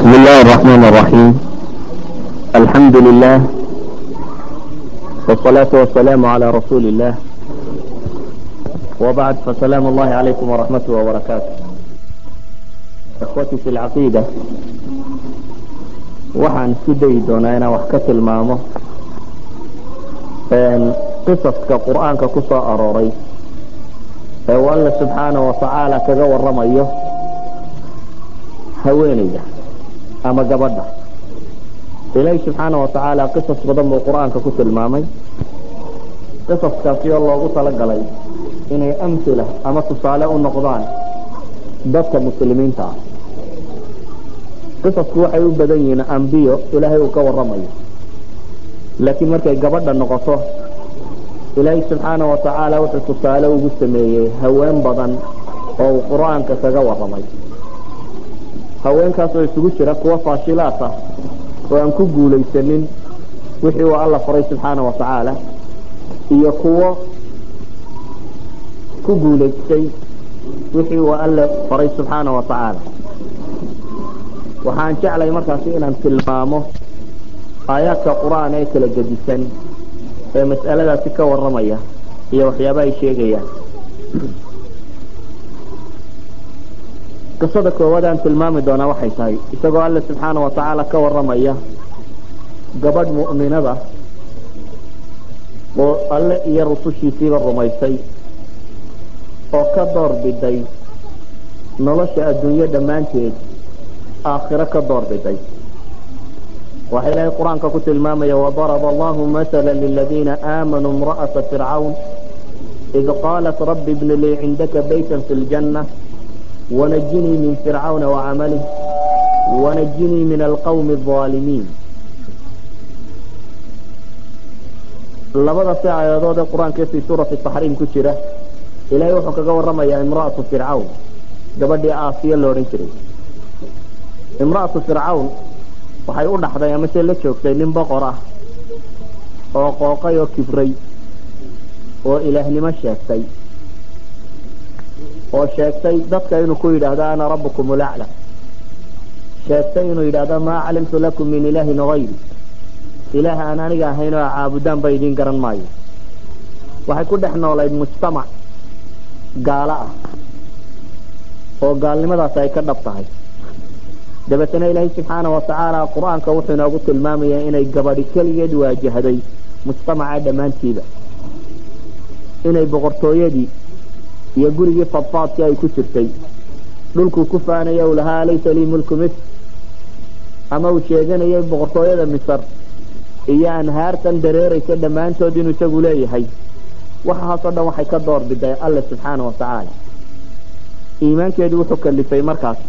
بسم الله الرحمن الرحيم الحمد لله والصلاة والسلام على رسول الله وبعد فسلام الله عليكم ورحمته وبركاته إخوتي في العقيدة waxaan isku dayi doonaa inaan wax ka tilmaamo qisaska qur-aanka ku soo arooray ee uu alla subxaana wa tacaala kaga waramayo haweeneyda ama gabadha ilaahi subxaana wa tacaala qisas badan buu qur-aanka ku tilmaamay qisaskaasi oo loogu talagalay inay amhila ama tusaale u noqdaan dadka muslimiinta ah qisasku waxay u badan yihiin ambiyo ilaahay uu ka waramayo laakiin markay gabadha noqoto ilaahay subxaana wa tacaala wuxuu tusaale ugu sameeyey haween badan oo uu qur-aanka kaga waramay haweenkaasoo isugu jira kuwa faashilaat ah oo aan ku guulaysanin wixii uu alla faray subxaana wa tacaala iyo kuwo ku guulaystay wixii uu alle faray subxaana wa tacaala waxaan jeclay markaasi inaan tilmaamo aayaadka qur-aan ee kala gedisan ee mas'aladaasi ka waramaya iyo waxyaaba ay sheegayaan qisada koowaad aan tilmaami doonaa waxay tahay isagoo alle subxaana wa tacaala ka waramaya gabadh mu'minada oo alle iyo rusushiisiiba rumaysay oo ka door biday nolosha adduunyo dhammaanteed aakhiro ka door biday waxaa ilaahay qur-aanka ku tilmaamaya wadaraba allahu matala liladiina aamanuu imra'ata fircawn id qaalat rabbi ibni lii cindaka baytan fi ljanna wanajinii min fircawna wacamalih wanajinii min alqawmi alظaalimiin labada si aayadood ee qur-aanka fii suurati taxriim ku jira ilahay wuxuu kaga waramayaa imra'atu fircawn gabadhii aasiya lo odhan jiray imra'atu fircawn waxay u dhaxday amase la joogtay nin boqor ah oo qooqay oo kibray oo ilaahnimo sheegtay oo sheegtay dadka inuu ku yidhaahdo ana rabbukum ulacla sheegtay inuu yidhaahdo maa calimtu lakum min ilaahin hayri ilaah aan aniga ahayn oo caabudaan ba idiin garan maayo waxay ku dhex noolayd mujtamac gaalo ah oo gaalnimadaasi ay ka dhab tahay dabeetana ilaahay subxaana wa tacaala qur-aanka wuxuu inoogu tilmaamayaa inay gabadhi keligeed waajahday mujtamaca dhammaantiiba inay boqortooyadii iyo gurigii fadfaadkii ay ku jirtay dhulkuu ku faanaya u lahaa laysa lii mulku misr ama uu sheeganayay boqortooyada misr iyo anhaartan dareeraysa dhammaantood inuu isagu leeyahay waxaasoo dhan waxay ka door biday alle subxaana wa tacaala iimaankeedu wuxuu kalifay markaas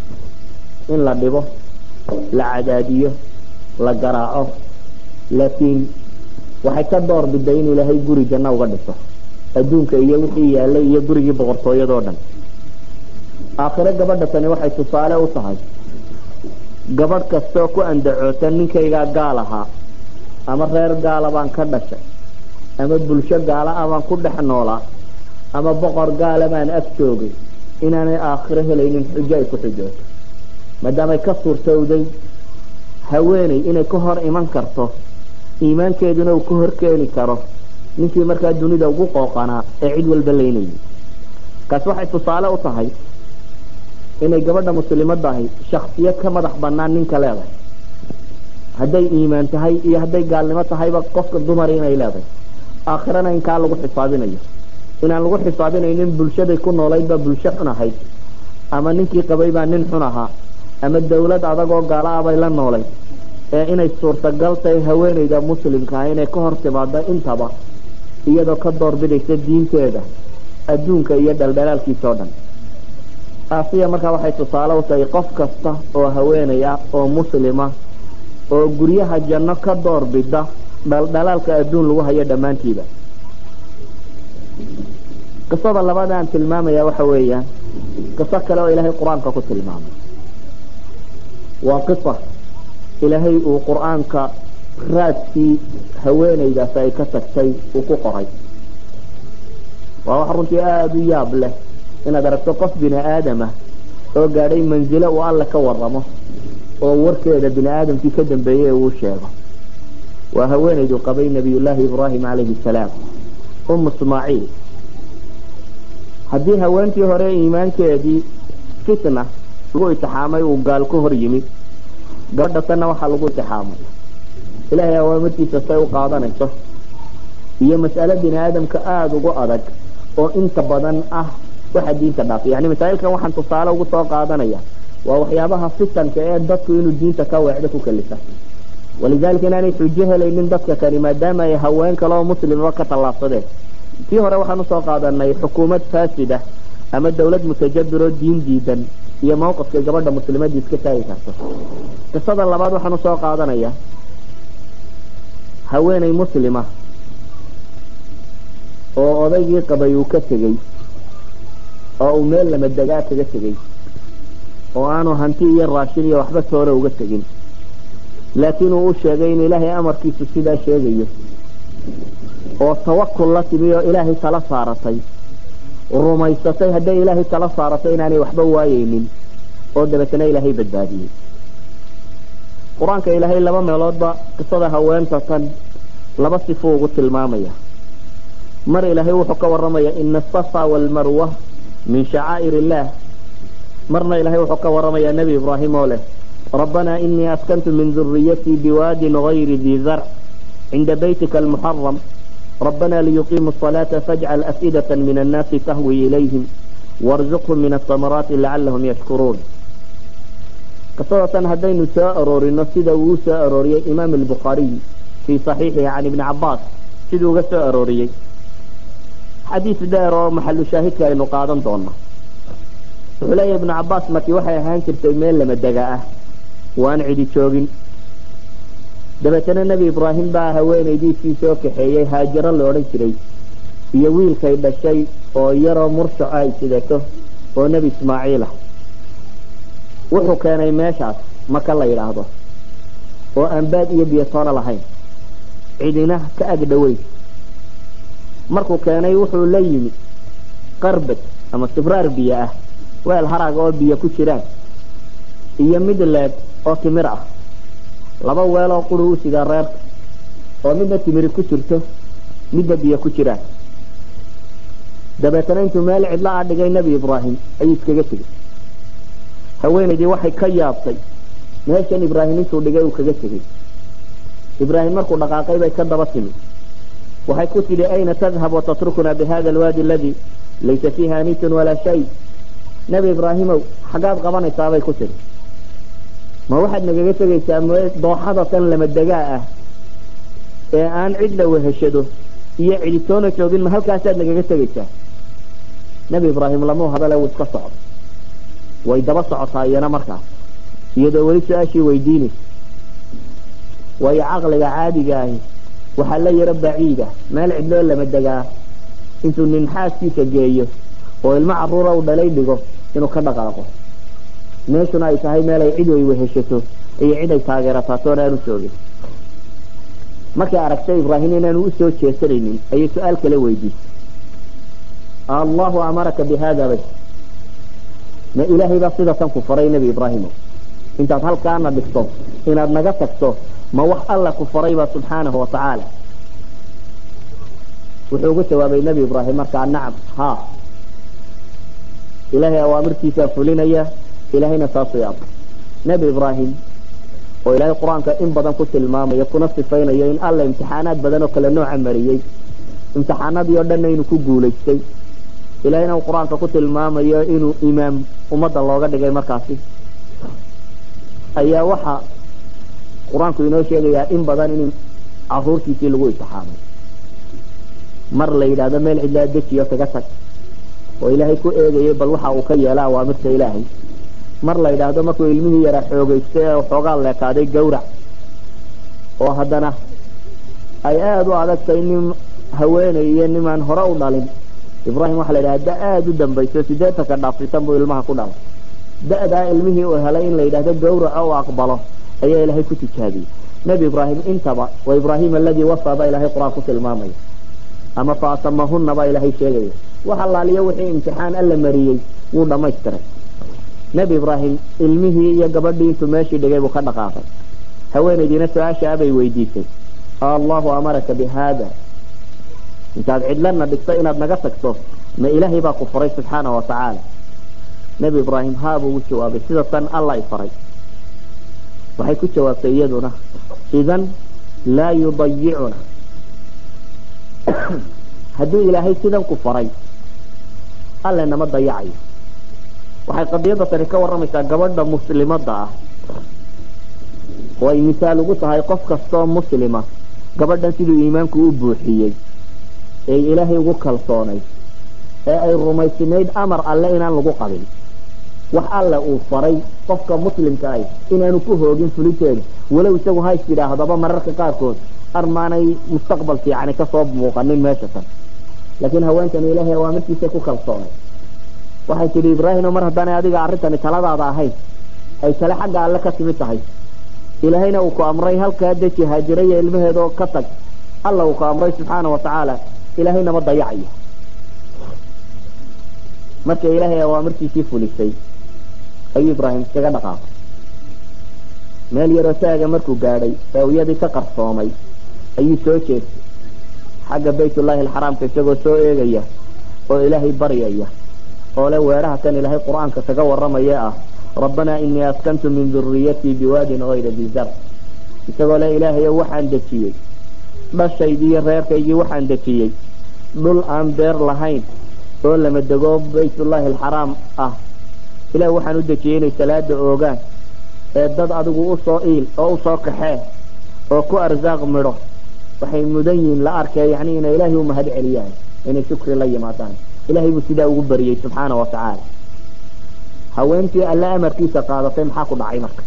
in la dhibo la cadaadiyo la garaaco laakiin waxay ka door biday in ilaahay guri janno uga dhiso adduunka iyo wixii yaalay iyo gurigii boqortooyadoo dhan aakhiro gabadha tani waxay tusaale u tahay gabadh kastaoo ku andacoota ninkaygaa gaal ahaa ama reer gaala baan ka dhashay ama bulsho gaala ah baan ku dhex noolaa ama boqor gaala baan ag joogay inaanay aakhiro helaynin xujo ay ku xujooto maadaamay ka suurtowday haweeney inay ka hor iman karto iimaankeeduna uu ka hor keeni karo ninkii markaa dunida ugu qooqanaa ee cid walba laynayay kaas waxay tusaale u tahay inay gabadha muslimadahi shaksiyad ka madax banaan ninka leedahay hadday iimaan tahay iyo hadday gaalnimo tahayba qofka dumari inay leedahay aakhirana in kaa lagu xisaabinayo inaan lagu xisaabinaynin bulshaday ku noolaydba bulsho xun ahayd ama ninkii qabay baa nin xun ahaa ama dawlad adagoo gaala ah bay la noolay ee inay suurtagal tahay haweeneyda muslimkaa inay ka hor timaado intaba iyadoo ka doorbidaysa diinteeda adduunka iyo dhaldhalaalkiisa oo dhan aasiya markaa waxay tusaale u tahay qof kasta oo haweeney ah oo muslima oo guryaha janno ka doorbida dhaldhalaalka adduun lagu hayo dhammaantiiba qisada labaad aan tilmaamaya waxa weeyaan qiso kale oo ilaahay qur-aanka ku tilmaamay waa qisa ilaahay uu qur-aanka raadkii haweeneydaasi ay ka tagtay uu ku qoray waa wax runtii aada u yaab leh inaad aragto qof bini aadama oo gaadhay manzilo uu alle ka waramo oo warkeeda bini aadamkii ka dambeeyey uu sheego waa haweenaydu qabay nabiyullaahi ibraahim calayhi salaam um ismaaciil haddii haweentii hore iimaankeedii fitna lagu itixaamay uu gaal ka hor yimi gabadha tanna waxaa lagu itixaamay ilaahay awaamirtiisa say u qaadanayso iyo mas'alo bini aadamka aada ugu adag oo inta badan ah waxa diinta dhaafiy yani masaa'ilkan waxaan tusaale ugu soo qaadanaya waa waxyaabaha fitanka ee dadku inuu diinta ka weecdo ku kalisa walidalika inaanay xujo helaynin dadka kani maadaama ay haween kale oo muslimaba ka tallaabsadeen tii hore waxaan usoo qaadanay xukuumad faasida ama dawlad mutajabir oo diin diidan iyo mawqifka gabadha muslimadii iska taagi karto qisada labaad waxaan usoo qaadanaya haweenay muslima oo odaygii qabay uu ka tegey oo uu meel lama degaa kaga tegey oo aanu hanti iyo raashin iyo waxba toole uga tegin laakiin uu u sheegay in ilaahay amarkiisu sidaa sheegayo oo tawakul la timi oo ilaahay tala saaratay rumaysatay hadday ilaahay tala saaratay inaanay waxba waayeynin oo dabeetana ilaahay badbaadiyey qur-aanka ilaahay laba meeloodba qisada haweenta tan laba sifuu ugu tilmaamaya mar ilaahay wuxuu ka waramaya ina asafa waalmarwa min shacaa'ir illaah marna ilaahay wuxuu ka waramaya nebi ibraahim oo leh rabbanaa inii askantu min duriyatii biwaadin gayri dii zarc cinda baytika almuxaram rabbanaa liyuqiimuu asalaata fajcal af'idata min annaasi tahwi ilayhim warzuqhum min asamaraati lacalahum yashkuruun qisada tan haddaynu soo aroorino sida uu soo arooriyey imaam albukhaariy fii saxiixihi can ibni cabaas siduu uga soo arooriyey xadiis dheer oo maxalu shaahidka aynu qaadan doono wuxuu leeyahy ibnu cabaas markii waxay ahaan jirtay meel lama dega ah waan cidi joogin dabeetana nebi ibraahim baa haweenaydiisii soo kaxeeyey haajaro la odhan jiray iyo wiilkay dhashay oo yaroo murshaco ay sidato oo nebi ismaaciil ah wuxuu keenay meeshaas maka la yidhaahdo oo aan baad iyo biyotoona lahayn cidina ka ag dhoweyn markuu keenay wuxuu la yimi qarbad ama sibraar biyo ah weel harag oo biyo ku jiraan iyo mid leeg oo timir ah laba weel oo quri u sidaa reerka oo midna timiri ku jirto midna biyo ku jiraan dabeetana intuu meel cidla a dhigay nebi ibraahim ayuu iskaga tegey haweenaydii waxay ka yaabtay meeshan ibraahim intuu dhigay uu kaga tegey ibraahim markuu dhaqaaqay bay ka daba timi waxay ku tidhi ayna tadhab watatrukuna bihada alwaadi aladi laysa fiiha anitun walaa shay nebi ibraahimow xaggaad qabanaysaabay ku tidhi ma waxaad nagaga tegaysaa dooxada tan lama degaa ah ee aan cid la weheshado iyo ciditoona joogin ma halkaasaad nagaga tegaysaa nebi ibraahim lamuu hadale wuu iska socdo way daba socotaa iyana markaas iyadoo weli su-aashii weydiinaysa waayo caqliga caadiga ahi waxaa la yaro baciida meel cidloo lama degaa intuu nin xaaskiisa geeyo oo ilmo caruura u dhalay dhigo inuu ka dhaqaaqo meeshuna ay tahay meel ay cid way weheshato iyo cid ay taageerataatoona aanu joogin markay aragtay ibraahim inaanu usoo jeesanaynin ayay su-aal kala weydiisay allahu amaraka bi hada bay ma ilaahay baa sida tan ku faray nebi ibraahimo intaad halkaana dhigto inaad naga tagto ma wax alla ku farayba subxaanahu watacaala wuxuu ugu jawaabay nebi ibraahim markaa nacam ha ilaahay awaamirtiisaa fulinaya ilaahayna saasuu yaaba nebi ibraahim oo ilaahay qur-aanka in badan ku tilmaamayo kuna sifaynayo in alla imtixaanaad badan oo kale nooca mariyey imtixaanadii oo dhanna inuu ku guulaystay ilahayna uu qur-aanka ku tilmaamayo inuu imaam ummadda looga dhigay markaasi ayaa waxa qur-aanku inoo sheegayaa in badan in caruurtiisii lagu imtixaamay mar la yidhaahdo meel cidlaa dejiyo kaga tag oo ilaahay ku eegayay bal waxa uu ka yeela awaamirta ilaahay mar la yidhaahdo markuu ilmihii yaraa xoogaystay ee xoogaa leekaaday gawrac oo haddana ay aada u adagtay nin haweenay iyo nimaan hore u dhalin ibraahim waxaa la yidhaha da aada u dambayso sideetanka dhaafsitan buu ilmaha ku dhalay da-daa ilmihii uu helay in la yidhaahdo gawraco u aqbalo ayaa ilaahay ku tijaabiyey nebi ibraahim intaba waa ibraahim aladii wasaa baa ilahay qur-aan ku tilmaamaya ama fa atamahunna baa ilaahay sheegaya wax allaaliyo wixii imtixaan alla mariyey wuu dhamaystiray nebi ibraahim ilmihii iyo gabadhii intuu meeshii dhigay buu ka dhaqaaqay haweenaydiina su-aashaa bay weydiisay allahu amaraka bi haada intaad cidlana dhigto inaad naga tagto ma ilaahay baa ku faray subxaana wa tacaala nebi ibraahim haa buu ugu jawaabay sida tan alla i faray waxay ku jawaabtay iyaduna idan laa yudayicuna hadduu ilaahay sidan ku faray alle nama dayacayo waxay qadiyadda tani ka warramaysaa gabadha muslimadda ah oo ay misaal ugu tahay qof kastoo muslima gabadhan siduu iimaanku u buuxiyey ee ilaahay ugu kalsoonay ee ay rumaysnayd amar alle inaan lagu qabin wax alle uu faray qofka muslimka ah inaanu ku hoogin fulinteeda walow isagu hays yidhaahdaba mararka qaarkood armaanay mustaqbal fiicani kasoo muuqanin meesha tan laakiin haweentan ilaahay awaamirtiisa ku kalsoonay waxay tidhi ibraahimo mar haddaanay adiga arrintani taladaada ahayn ay tale xagga alle ka timid tahay ilaahayna uu ku amray halkaa deji haajiraya ilmaheedoo ka tag alla uu ku amray subxaana wa tacaala ilaahay nama dayacayo marka ilaahay awaamirtiisii fulisay ayuu ibraahim iskaga dhaqaaqay meel yaroo taaga markuu gaadhay ee uyadii ka qarsoomay ayuu soo jeestay xagga baytullaahi alxaraamka isagoo soo eegaya oo ilaahay baryaya oo le weeraha kan ilaahay qur-aanka kaga warramaya ah rabbanaa inii askantu min duriyatii biwaadin hayra di zar isagoo le ilaahayo waxaan dejiyey dhashaydii iyo reerkaygii waxaan dejiyey dhul aan beer lahayn oo lama dego baytullaahi alxaraam ah ilaah waxaan u dejiyey inay salaada oogaan ee dad adigu usoo iil oo usoo kaxee oo ku arsaaq midho waxay mudan yihiin la arkee yani inay ilaahay u mahad celiyaan inay shukri la yimaadaan ilahay buu sidaa ugu bariyey subxaana wa tacaala haweentii alle amarkiisa qaadatay maxaa ku dhacay marka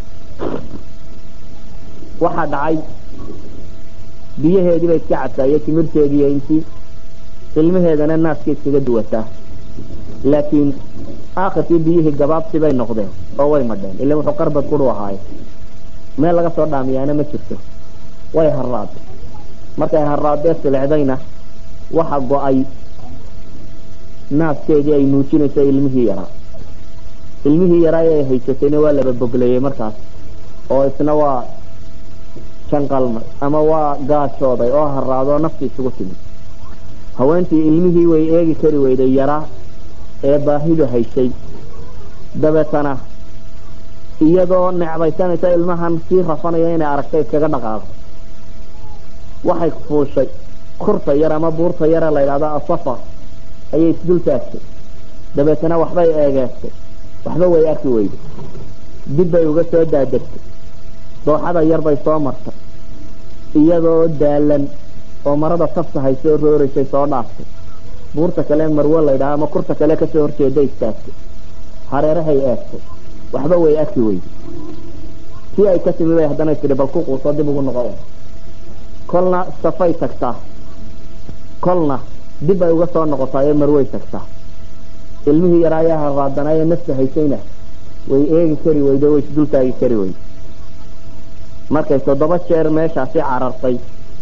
waxaa dhacay biyaheediiba iska cadtaayo timirteediiyo intii ilmaheedana naaska iskaga duwataa laakiin aakhirkii biyihii gabaabsi bay noqdeen oo way madheen ila wuxuu qarbad kudhu ahaaye meel laga soo dhaamiyaana ma jirto way haraaday markay haraadee silecdayna waxa go-ay naaskeedii ay nuujinayso ilmihii yaraa ilmihii yaraa ee ay haysatayna waa laba bogleeyey markaas oo isna waa janqalmay ama waa gaajooday oo haraadoo nafti isugu timid haweentii ilmihii way eegi kari weyday yaraa ee baahidu haysay dabeetana iyadoo necbaysanaysa ilmahan sii rafanaya inay aragtay iskaga dhaqaaqo waxay fuushay kurta yar ama buurta yare la yidhahdo asafa ayay isdul taagtay dabeetana waxbay eegeestay waxba way arki weyday dib bay uga soo daadegtay dooxada yar bay soo martay iyadoo daalan oo marada tafta haysoo rooraysay soo dhaaftay buurta kale marwo laydhaha ama kurta kale kasoo horjeeda istaagtay hareerahay eegtay waxba way arki weyday tii ay ka timi bay haddana tidhi bal ku quusoo dib ugu noqo kolna safay tagtaa kolna dib ay uga soo noqotaa ee marway tagtaa ilmihii yaraayaa haraadanaa ee nafta haysayna way eegi kari weyday way isdul taagi kari weyday markay toddoba jeer meeshaasi carartay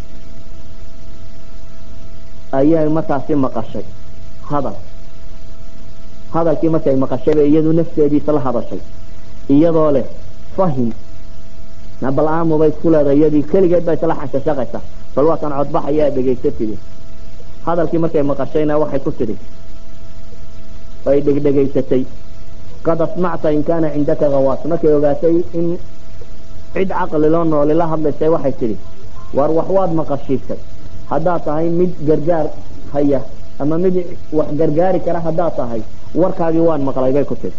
ayay markaasi maqashay hadal hadalkii markay maqashayba iyadu nafteediisa la hadashay iyadoo leh fahim bal aamubay isku leedahay iyadii keligeed baa isla xashashaqaysa bal waa kan codbaxayaa dhegaysa tidhi hadalkii markay maqashayna waxay ku tidhi ay dhegdhegaysatay qad asmacta in kaana cindaka hawaas markay ogaatay in cid caqli loo nooli la hadlaysay waxay tidhi war wax waad maqashiisay haddaad tahay mid gargaar haya ama mid wax gargaari kara haddaad tahay warkaagii waan maqlay bay ku tidhi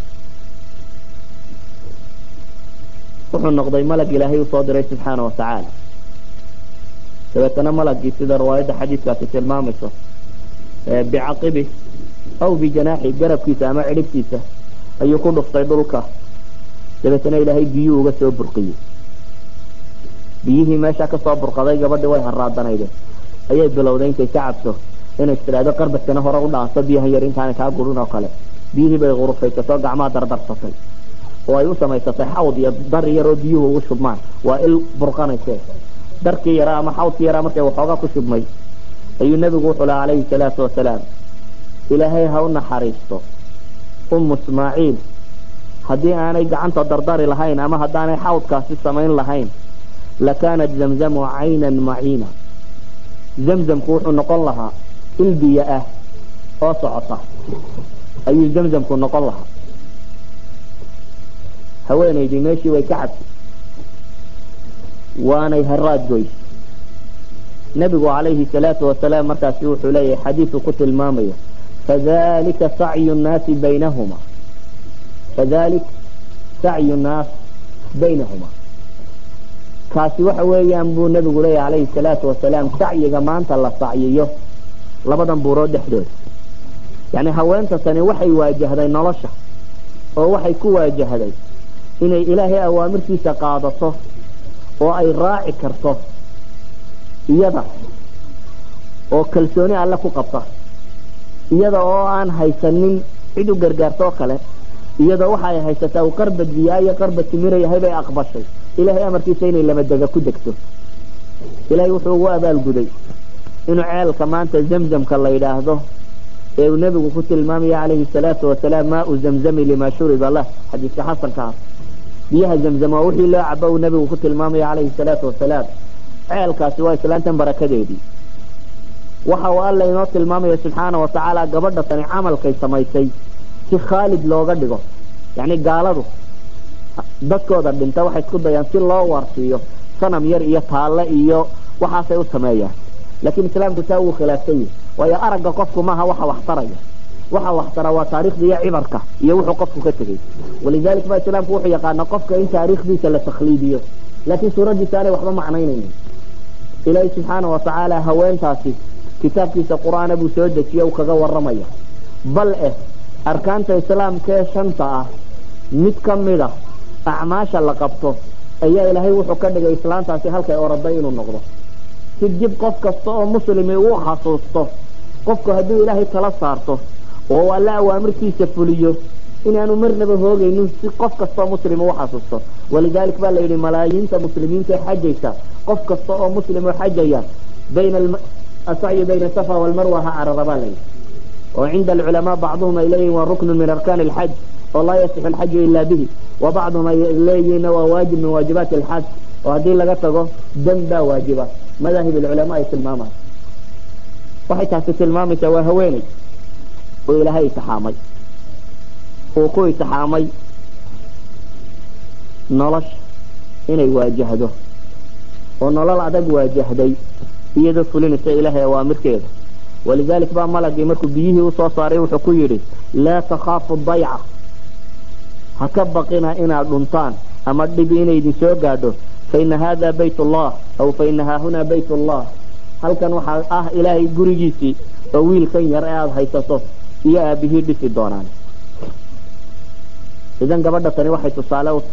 wuxuu noqday malag ilaahay usoo diray subxaana watacaala dabeetana malagii sida riwaayadda xadiidkaasi tilmaamayso bicaqibi aw bijanaaxi garabkiisa ama cidhibtiisa ayuu ku dhuftay dhulka dabeetana ilaahay biyuu uga soo burqiyey biyihii meesha kasoo burqaday gabadhii way haraadanayde ayay bilowday intay ka cabso inay tidhaahdo qarbadkana hore u dhaanso biyahan yar intaana kaa gurin oo kale biyihii bay qurufaysatoo gacmaha dardarsatay oo ay u samaysatay xawd iyo dar yaroo biyuhu ugu shubmaan waa il burqanayse darkii yaraa ama xawdkii yaraa markay waxoogaa ku shubmay ayuu nebigu wuxuu laha calayhi salaatu wasalaam ilaahay ha u naxariisto umu ismaaciil haddii aanay gacanta dardari lahayn ama haddaanay xawdkaasi samayn lahayn lakaanat zamzamu caynan maciina zamzamku wuxuu noqon lahaa il biyo ah oo socota ayuu zamzamku noqon lahaa haweenaydii meeshii way ka cabtay waanay haraad goys nebigu calayhi salaatu wasalaam markaasi wuxuu leeyahay xadiisu ku tilmaamaya fadalika sacyu nnaasi baynahuma fadalik sacyu nnaas baynahuma kaasi waxa weeyaan buu nebigu leeyahy calayhi salaatu wasalaam sacyiga maanta la sacyiyo labadan buurood dhexdooda yacni haweenta tani waxay waajahday nolosha oo waxay ku waajahday inay ilaahay awaamirtiisa qaadato oo ay raaci karto iyada oo kalsooni alle ku qabta iyada oo aan haysanin cid u gargaarto oo kale iyada waxa ay haysataa uu qarbad biyaa iyo qarbad timira yahay bay aqbashay ilaahay amarkiisa inay lamadega ku degto ilaahay wuxuu ugu abaalguday inuu ceelka maanta zamzamka la yidhaahdo ee uu nebigu ku tilmaamaya calayhi salaatu wasalaam maau zamzami limaa shuriba lah xadiiska xasanka ah biyaha zamzam waa wixii loo cabo uu nebigu ku tilmaamaya calayhi salaatu wasalaam ceelkaasi waa islaantan barakadeedii waxa uu alla inoo tilmaamaya subxaana wa tacaala gabadha tani camalkay samaysay si khaalid looga dhigo yacni gaaladu dadkooda dhinta waxay isku dayaan si loo waarsiiyo sanam yar iyo taalle iyo waxaasay u sameeyaan laakiin islaamku taa wuu khilaafsan yahi waayo aragga qofku maaha waxa wax taraya waxa wax tara waa taariikhda iyo cibarka iyo wuxuu qofku ka tegey walidalik ba islaamku wuxuu yaqaana qofka in taariikhdiisa la takhliidiyo laakiin suuraddiisa aanay waxba macnaynaynin ilaahay subxaana wa tacaala haweentaasi kitaabkiisa qur-aana buu soo dejiye uu kaga waramaya bal eh arkaanta islaamka ee shanta ah mid ka mid a acmaasha la qabto ayaa ilaahay wuxuu ka dhigay islaantaasi halkay oraday inuu noqdo si dib qof kasta oo muslimi uu xasuusto qofku hadduu ilaahay tala saarto oo alla awaamirtiisa fuliyo inaanu marnaba hoogaynin si qof kastaoo muslim u xasuusto walidalik baa la yidhi malaayiinta muslimiinta xajaysa qof kasta oo muslim oo xajaya bayna asacyi bayna safa walmarwa ha carara baa layidhi oo cinda alculamaa bacduhum ay leeyihin waa ruknu min arkaani alxaj oo laa yasixu alxaju ila bihi wa bacduhum ay leeyihiinna waa waajib min waajibaati alxaj oo haddii laga tago dam baa waajiba madaahib alculamaa ay tilmaamaan waxay taasi tilmaamaysaa waa haweeney oo ilaahay itixaamay uu ku itixaamay nolosha inay waajahdo oo nolol adag waajahday iyadoo fulinaysa ilaahay awaamirkeeda walidalik baa malagii markuu biyihii usoo saaray wuxuu ku yidhi laa takhaafu dayca ha ka baqina inaad dhuntaan ama dhibi inay idin soo gaadho faina hada bayt ullah aw faina haahunaa bayt ullah halkan waxaa ah ilaahay gurigiisii oo wiilkan yar ee aada haysato iyo aabihii dhisi doonaan idan gabadha tani waxay tusaale u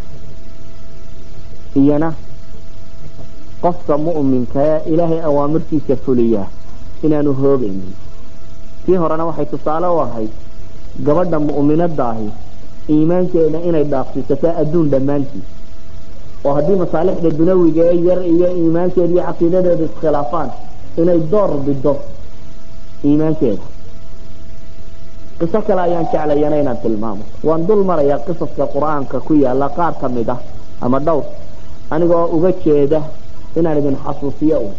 iyana qofka mu'minka ee ilaahay awaamirtiisa fuliyaa inaanu hoogaynin tii horena waxay tusaale u ahayd gabadha mu'minada ahi iimaankeeda inay dhaafsiisato adduun dhammaantii oo haddii masaalixda dunawiga ee yar iyo iimaankeeda iyo caqiidadeeda iskhilaafaan inay door bido iimaankeeda qiso kale ayaan jeclayana inaan tilmaamo waan dul marayaa qisaska qur-aanka ku yaala qaar ka mid ah ama dhowr anigoo uga jeeda inaan idin xasuusiyo un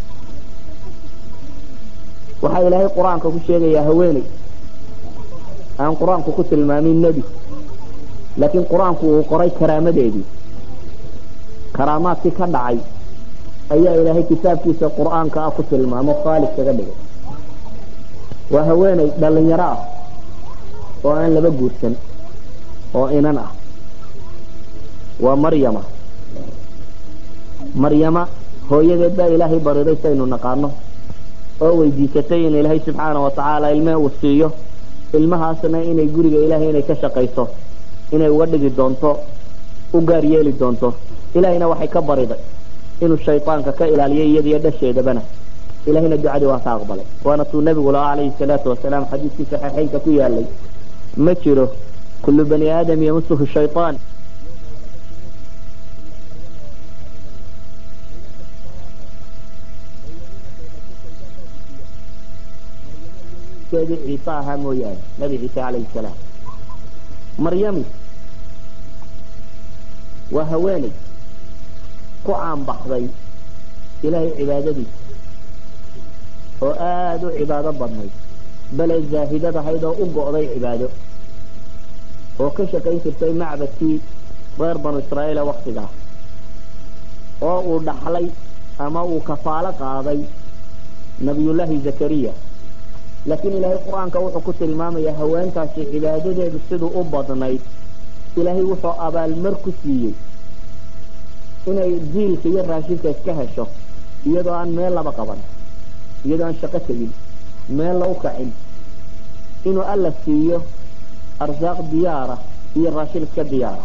waxaa ilaahay qur-aanka ku sheegayaa haweeney aan qur-aanku ku tilmaamin nebi laakiin qur-aanku uu qoray karaamadeedii karaamaadkii ka dhacay ayaa ilaahay kitaabkiisa qur-aanka ah ku tilmaamo khaalid kaga dhigay waa haweeney dhalinyaro ah oo aan laba guursan oo inan ah waa maryama maryama hooyadeed baa ilaahay bariday saynu naqaano oo weydiisatay in ilaahay subxaana wa tacaala ilme uu siiyo ilmahaasna inay guriga ilaahay inay ka shaqayso inay uga dhigi doonto u gaar yeeli doonto ilaahayna waxay ka bariday inuu shaydaanka ka ilaaliyo iyadiyo dhasheedabana ilahayna ducadii waa ka aqbalay waana tuu nabigu lahaa calayhi salaatu wasalaam xadiiskii saxiixeynka ku yaalay ma jiro kullu bani aadam yamusuhu shayaan ciise ahaa mooyaane nabi ciise calayhi salaam maryami waa haweeney ku caanbaxday ilaahay cibaadadiisa oo aada u cibaado badnayd bale zaahidad ahayd oo u go'day cibaado oo ka shaqayn jirtay macbadkii reer banu israa'iila waktigaa oo uu dhaxlay ama uu kafaalo qaaday nabiyullaahi zakariya laakiin ilaahay qur-aanka wuxuu ku tilmaamayaa haweentaasi cibaadadeedu siduu u badnayd ilaahay wuxuu abaalmar ku siiyey inay jiilka iyo raashinka iska hesho iyadoo aan meel laba qaban iyadoo aan shaqo tegin meel la u kacin inuu alla siiyo arsaaq diyaara iyo raashin iska diyaara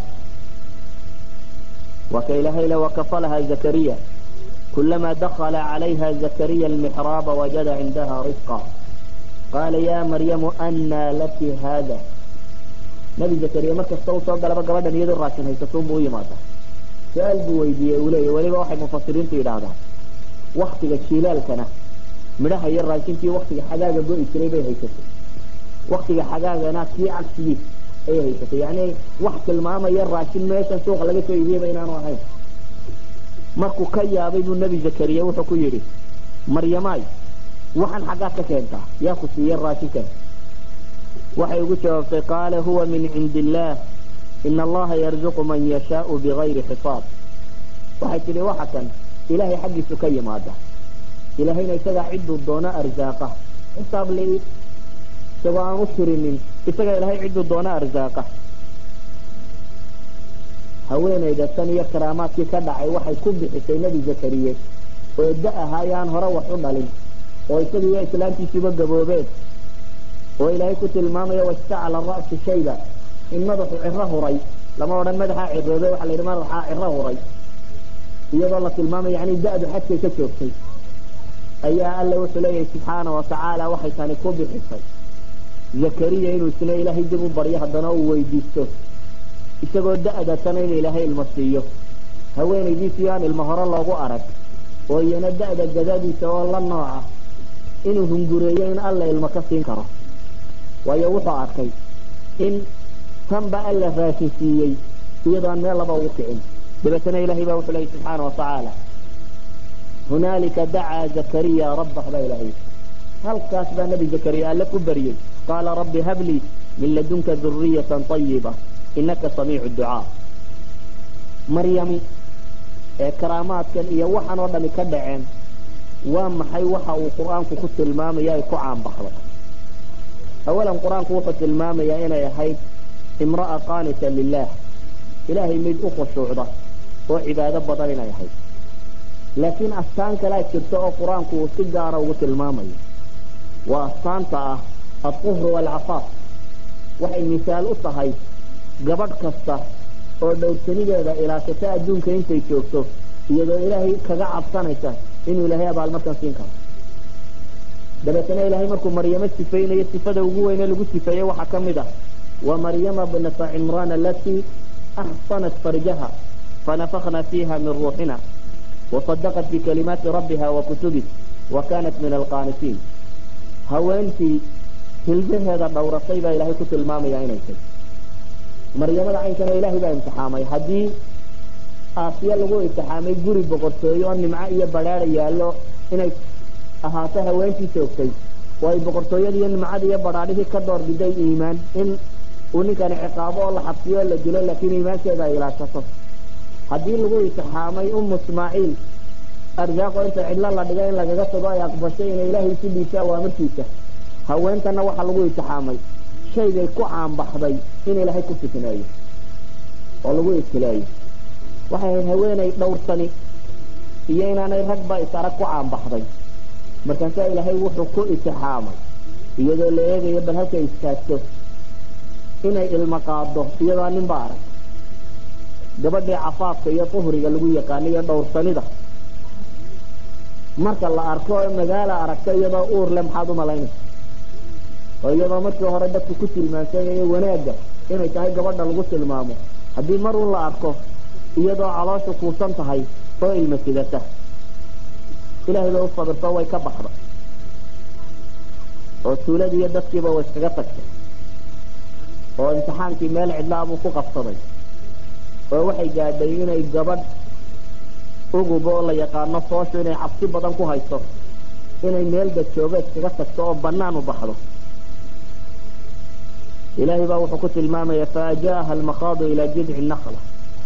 waa ka ilaahay le wakafalaha zakariya kulamaa dakala calayha zakariya almixraaba wajada cindaha risqa qaala ya maryamu anaa laki haada nabi zakariya markasta uu soo galaba gabadhan iyadoo raashin haysatuun buu u yimaada su-aal buu weydiiyey uu leeya weliba waxay mufasiriintu yidhaahdaan waktiga jilaalkana midhaha iyo raashinkii waktiga xagaaga go'i jiray bay haysatay waktiga xagaagana kii cagsigii ayay haysatay yani wax tilmaamaya raashin meeshan suuqa laga soo iibiyeyba inaanu ahayn markuu ka yaabay buu nebi zakariya wuxuu ku yidhi maryamaay waxaan xaggaad ka keentaa yaa ku siiya raashinkan waxay ugu jawaabtay qaala huwa min cindi illaah ina allaha yarzuqu man yashaau bigayri xisaab waxay tidhi waxa kan ilaahay xaggiisu ka yimaada ilaahayna isagaa cidduu doono arsaaqa xisaab li isagoo aan u tirinin isagaa ilaahay cidduu doono arsaaqa haweenayda tan iyo karaamaadkii ka dhacay waxay ku bixisay nebi zakariye oo da ahaa aan hore wax u dhalin oo isaga iyo islaamtiisuba gaboobeen oo ilaahay ku tilmaamaya wastacala ra'su shayba in madaxu ciro huray lama odhan madaxaa ciroobe waxa la yidhi madaxaa ciro huray iyadoo la tilmaamaya yani da-du xadkay ka joogtay ayaa alla wuxuu leeyahay subxaana watacaala waxay tani ku bixisay zakariya inuu isna ilaahay dib u baryo haddana uu weydiisto isagoo da-da tana in ilaahay ilmo siiyo haweenaydiisii aan ilmo hore loogu arag oo iyana da-da gadadiisa oo la nooca inuu hungureeyo in alla ilmo ka siin karo waayo wuxuu arkay in tanba alla raashin siiyey iyadoo aan meel laba ugu kicin dabeetana ilahay baa wuxuu leeyay subxaana watacaala hunaalika dacaa zakariya rabbah baa ilahay halkaas baa nebi zakariya alle ku baryey qaala rabbi hablii min ladunka duriyatan ayiba inaka samiicu ducaa maryami ee karaamaadkan iyo waxaan oo dhami ka dhaceen waa maxay waxa uu qur-aanku ku tilmaamaya ay ku caanbaxday awalan qur-aanku wuxuu tilmaamayaa inay ahayd imra'a qaanita lilah ilaahay mid u khushuucda oo cibaado badan inay ahayd laakiin astaan kalaa jirta oo qur-aanku uu si gaara ugu tilmaamayo waa astaanta ah alquhru waalcafaaf waxay misaal u tahay gabadh kasta oo dhowrsanideeda ilaashata adduunka intay joogto iyadoo ilaahay kaga cabsanaysa inuu ilaahay abaalmarkan siin karo dabeetana ilaahay markuu maryamo sifaynayo sifada ugu weyne lagu sifeeyey waxaa ka mid ah wa maryama bnata cimraan alatii axsanat farjaha fanafakna fiiha min ruuxina wasadaqat bikalimaati rabbiha wa kutubih wa kanat min alqaanitiin haweentii hilbaheeda dhowratay baa ilaahay ku tilmaamaya inay tay maryamada caynkana ilaahay baa imtixaamay haddii aasiya lagu imtixaamay guri boqortooyo oo nimco iyo badhaada yaallo inay ahaato haweentii joogtay oo ay boqortooyada iyo nimcada iyo badhaadhihii ka door biday iimaan in uu ninkani ciqaabo oo la xabsiyo oo la dilo laakiin iimaankeeda ay ilaashato haddii lagu imtixaamay umu ismaaciil arsaaqo inta cidlo la dhiga in lagaga tago ay aqbashay inay ilaahay isu dhiibto awaamartiisa haweentana waxaa lagu imtixaamay shaygay ku caanbaxday in ilaahay ku fitneeyo oo lagu ibtileeyo waxay ahayd haweenay dhowrsani iyo inaanay ragba is arag ku caanbaxday markaasaa ilaahay wuxuu ku itixaamay iyadoo la eegayo bal halkay istaagto inay ilmo qaado iyadoo ninba arag gabadhii cafaafka iyo duhriga lagu yaqaano iyo dhowrsanida marka la arko oo magaala aragto iyadoo uur le maxaad u malaynaysa oo iyadoo markii hore dadku ku tilmaansanayay wanaagga inay tahay gabadha lagu tilmaamo haddii mar un la arko iyadoo caloosha kuusan tahay oo ilma sidata ilaahay bay u sabirto way ka baxda oo tuuladii iyo dadkiiba way iskaga tagtay oo imtixaankii meel cidlaa buu ku qabsaday oo waxay gaadhay inay gabadh uguba oo la yaqaano fooshu inay cabsi badan ku hayso inay meel dajoobeed kaga tagto oo bannaan u baxdo ilaahay baa wuxuu ku tilmaamaya faajaaha almakhaadu ilaa jidci nakla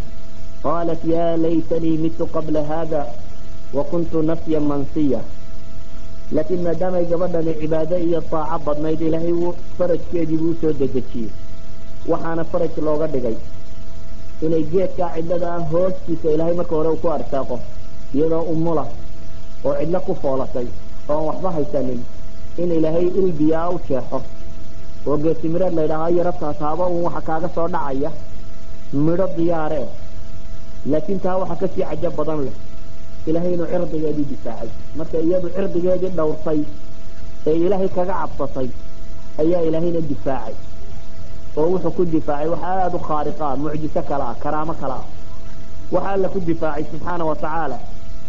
qaalat ya laytanii mitu qabla hada wa kuntu nafyan mansiya laakiin maadaamay gabadhani cibaado iyo daaco badnayd ilaahay farajkeedii buu usoo dedejiyey waxaana faraj looga dhigay inay geedkaa cidlada ah hoostiisa ilaahay marka hore uu ku arsaaqo iyadoo umula oo cidlo ku foolatay oo aan waxba haysanin in ilaahay ilbiyaa u jeexo oo geetimireed la ydhaahaa yarabtaas haba uun waxa kaaga soo dhacaya midho diyaare laakiin taa waxa kasii cajo badan leh ilaahay inuu cirdigeedii difaacay marka iyadu cirdigeedii dhowrtay ee ilaahay kaga cabsatay ayaa ilaahayna difaacay oo wuxuu ku difaacay wax aada u khaariqa ah mucjiso kale ah karaamo kale ah waxa alla ku difaacay subxaana wa tacaala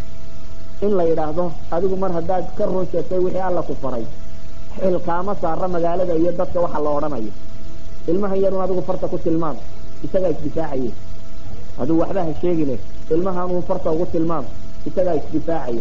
in la yidhaahdo adigu mar haddaad ka run sheegtay wixii alla ku faray xilkaama saara magaalada iyo dadka waxa la odhanayo ilmahan yarun adigu farta ku tilmaam isagaa isdifaacaye adigu waxba ha sheegine ilmahan uun farta ugu tilmaam isagaa isdifaacaya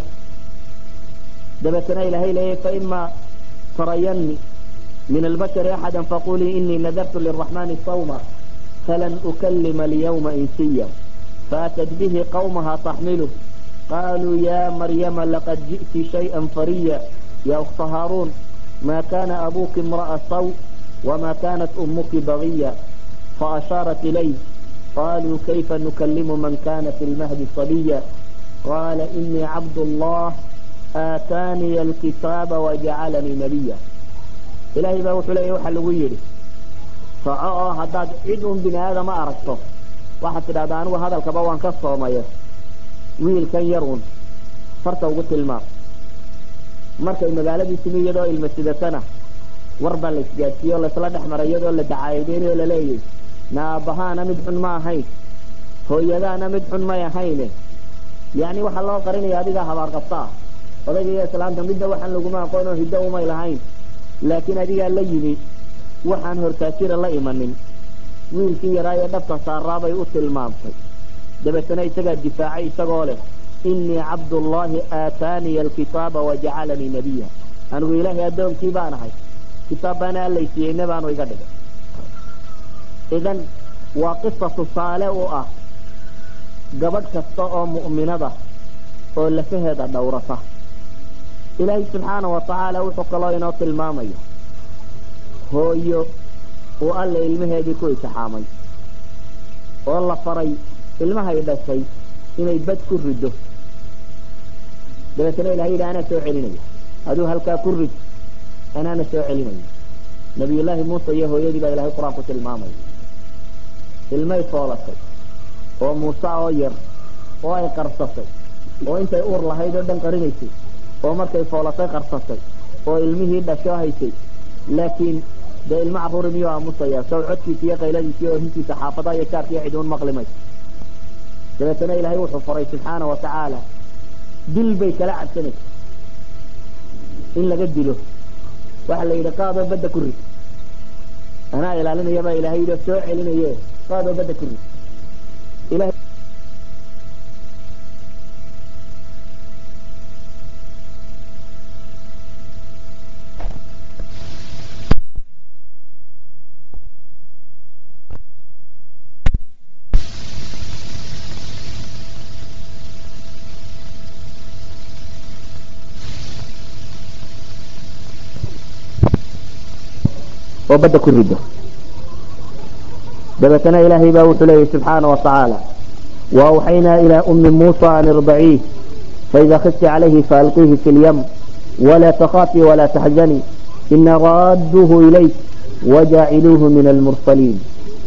dabeetana ilaahay leeyahy faima tarayanni min albashari axada faqulii inii nadartu liraxmani sawma falan ukalima alyawma insiya faatad bihi qawmaha taxmiluh qaluu ya maryama laqad ji'ti shayئa fariya ya ukta haaruun ma kana abuki imra'a saw wma kanat umuki bagiya faashaarat ilayh qaluu kayfa nukalimu man kana fi lmahdi sabiya qala inii cabd allah aataaniya alkitaaba wajacalanii nabiya ilaahay baa wuxuu leeya waxa lagu yidhi soco oo haddaad cid un bini aadama aragto waxaad tidhahdaa anigu hadalkaba waan ka soomaye wiilkan yar un farta ugu tilmaam markay magaaladii timi iyadoo ilma sidatana war baa la isgaadsiiye o laysla dhex maray iyadoo la dacaayadeynayo laleeyahy naabahaana mid xun ma ahayn hooyadaana mid xun may ahayne yacni waxaa loo qarinaya adigaa habaar qabta ah odayga iyo islaanta midna waxaan laguma aqoon oo hiddo umay lahayn laakiin adigaa la yimi waxaan hortaajira la imanin wiilkii yaraa ee dhabta saaraabay u tilmaamtay dabeetana isagaa difaacay isagoo leh inii cabdullaahi aataaniya alkitaaba wajacalanii nabiya anigu ilaahay addoonkii baan ahay kitaab baana allaysiiyeyna baanu iga dhigay idan waa qisa tusaale u ah gabadh kasta oo mu'minada oo lafaheeda dhowrata ilaahay subxaana wa tacaala wuxuu kaloo inoo tilmaamaya hooyo uu alla ilmaheedii ku intixaamay oo la faray ilmahay dhashay inay bad ku riddo dabeetana ilahay yidhi anaa soo celinaya aduu halkaa ku rid anaana soo celinaya nabiyullaahi muuse iyo hooyadii baa ilahay qur-aan ku tilmaamaya ilmay foolatay oo muuse oo yar oo ay qarsatay oo intay uur lahayd oo dhan qarinaysay oo markay foolatay qarsatay oo ilmihii dhasho haysay laakiin dee ilmo carruuri miyuu aamusaya saw codkiisa iyo qayladiisa iyo ohintiisa xaafadaha iyo jaarka iyo ciduun maqlimay dabeetana ilaahay wuxuu faray subxaana wa tacaala dil bay kala cabsanaysa in laga dilo waxa la yidhi qaadoo badda ku rid anaa ilaalinaya baa ilahay yidhi soo celinaye qaadoo badda ku rid ilahay oo badda ku rido dabeetana ilaahay baa wuxuu leeyahy subxaana wa tacaala waawxaynaa ilaa ummi muusa an irdaciih faida khifti calayhi faalqiihi fi lyam walaa takhaafii walaa taxzanii ina raadduuhu ilayk wajaaciluuhu min almursaliin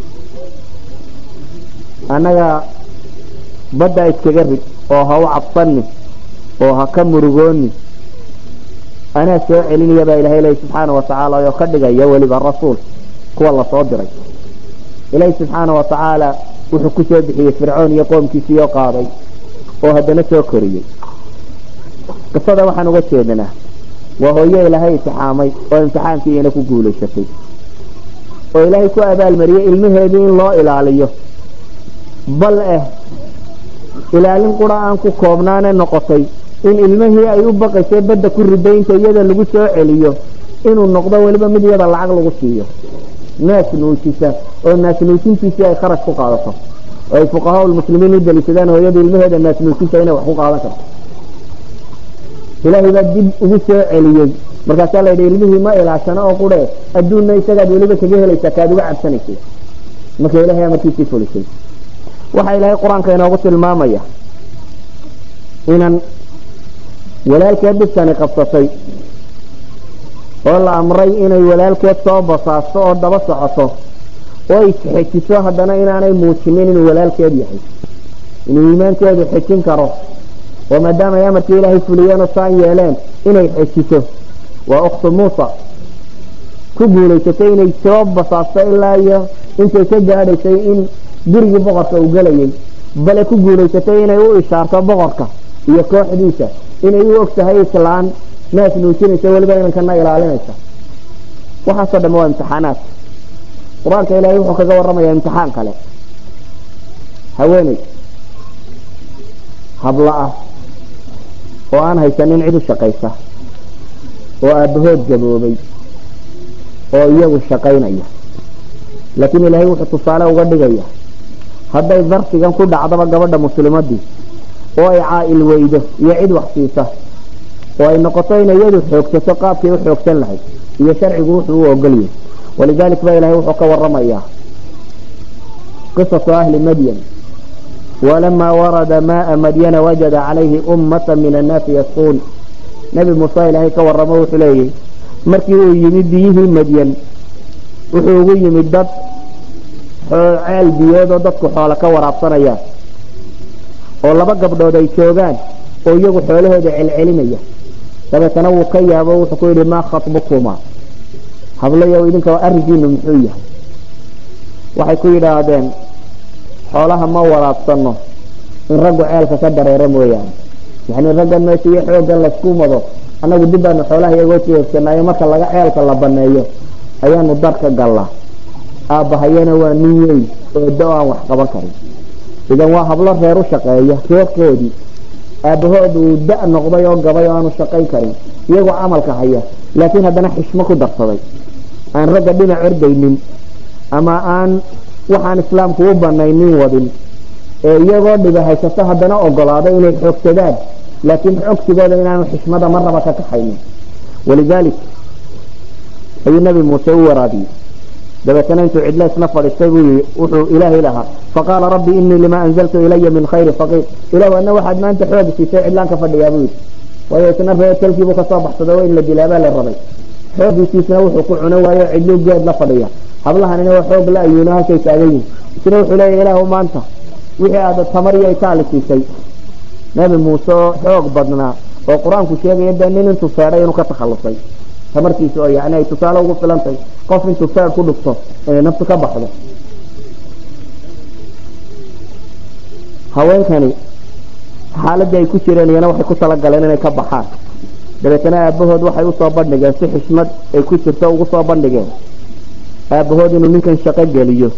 annaga badda iskaga rid oo ha u cabsanni oo ha ka murugooni anaa soo celinaya baa ilahay leeyahy subxaana wa tacaala oo ka dhigaya weliba rasuul kuwa lasoo diray ilaahi subxaana wa tacaala wuxuu ku soo bixiyey fircoon iyo qoomkiisiiyoo qaaday oo haddana soo koriyey qisada waxaan uga jeedanaa waa hooyo ilaahay intixaamay oo imtixaankiiina ku guulaysatay oo ilaahay ku abaalmariyey ilmaheedii in loo ilaaliyo bal eh ilaalin qura aan ku koobnaane noqotay in ilmihii ay u baqaysay badda ku ridaynta iyada lagu soo celiyo inuu noqdo weliba mid iyada lacag lagu siiyo naas nuujisa oo naas nuujintiisii ay kharash ku qaadato oo ay fuqahaa lmuslimiin u daliishadaan hooyada ilmaheeda naas nuujinta inay wax ku qaadan karto ilaahay baa dib ugu soo celiyey markaasaa la yidhi ilmihii ma ilaashano oo qure adduunna isagaad weliba kaga helaysaa kaad uga cabsanaysay marka ilahay amarkiisii fulisay waxaa ilaahay qur-aanka inoogu tilmaamaya inan walaalkeed dhibkani qabsatay oo la amray inay walaalkeed soo basaasto oo daba socoto oo ay xejiso haddana inaanay muujinin inuu walaalkeed yahay inuu iimaankeedu xejin karo oo maadaama ay amarkii ilaahay fuliyeen oo saan yeeleen inay xejiso waa ukhtu muusa ku guulaysatay inay soo basaasto ilaa iyo intay ka gaadhaysay in gurigii boqorka uu gelayay bale ku guulaysatay inay u ishaarto boqorka iyo kooxdiisa inay u og tahay islaan naas nuujinaysa weliba inankana ilaalinaysa waxaasoo dhamme waa imtixaanaad qur-aanka ilaahay wuxuu kaga warramayaa imtixaan kale haweeney habla ah oo aan haysanin cid u shaqaysa oo aabbahood gaboobay oo iyagu shaqaynaya laakiin ilaahay wuxuu tusaale uga dhigaya hadday darsigan ku dhacdaba gabadha muslimadii oo ay caa-il weydo iyo cid wax siisa oo ay noqoto inay iyadu xoogsato qaabkay u xoogsan lahayd iyo sharcigu wuxuu u ogolyahay walidalik ba ilahay wuxuu ka waramayaa qisatu ahli madyan walamaa warada maaa madyana wajada calayhi ummata min annaasi yasquun nebi muuse ilaahay ka waramo wuxuu leeyahy markii uu yimid biyihii madyan wuxuu ugu yimid dad ceel biyood oo dadku xoolo ka waraabsanayaan oo laba gabdhood ay joogaan oo iyagu xoolahooda celcelinaya dabeetana wuu ka yaabo wuxuu ku yidhi maa khatbukuma hablayow idinka arrinkiinu muxuu yahay waxay ku yidhaahdeen xoolaha ma waraabsano in raggu ceelka ka dareero mooyaane yani raggan meesha iyo xooggan laysku mado annagu dib baanu xoolaha iyagoo jeegsanaayo marka laga ceelka la baneeyo ayaanu darka gallaa aabbahayana waa nin weyn oo da aan wax qaban karin idan waa hablo reer u shaqeeya reerkoodii aabbahood uu da noqday oo gabay oo aanu shaqayn karin iyagoo camalka haya laakiin haddana xishmo ku darsaday aan ragga dhinac ordaynin ama aan waxaan islaamku u banaynin wadin ee iyagoo dhiba haysato haddana ogolaaday inay xoogsadaan laakiin xogsigooda inaanu xishmada marnaba ka kaxaynin walidaalik ayuu nabi muuse u waraabiyey dabeetana intuu cidlo isna fadhiistay buu yii wuxuu ilaahay lahaa faqaala rabbi inii lima anzaltu ilaya min khayri faqiir ilahu adna waxaad maanta xoogi siisay cidlaan ka fadhiyaa buu yidhi waayo isna ree talkiibuu kasoo baxsaday oo in la dilaabaa la rabay xoogiisiisna wuxuu ku cuno waayo cidluu geed la fadhiya hablahanina waa xoog la ayuuno halkay taagan yihin isna wuxuu leeya ilaahu maanta wixii aad tamar iyo itaali siisay nabi muuse oo xoog badnaa oo qur-aanku sheegaya dee nin intuu feedhay inuu ka takhalusay tamartiisa oo yani ay tusaale ugu filantay qof intuu feer ku dhufto inay naftu ka baxdo haweenkani xaaladii ay ku jireen iyana waxay ku talagaleen inay ka baxaan dabeetana aabahood waxay usoo bandhigeen si xishmad ay ku jirto ugu soo bandhigeen aabahood inuu ninkan shaqo geliyo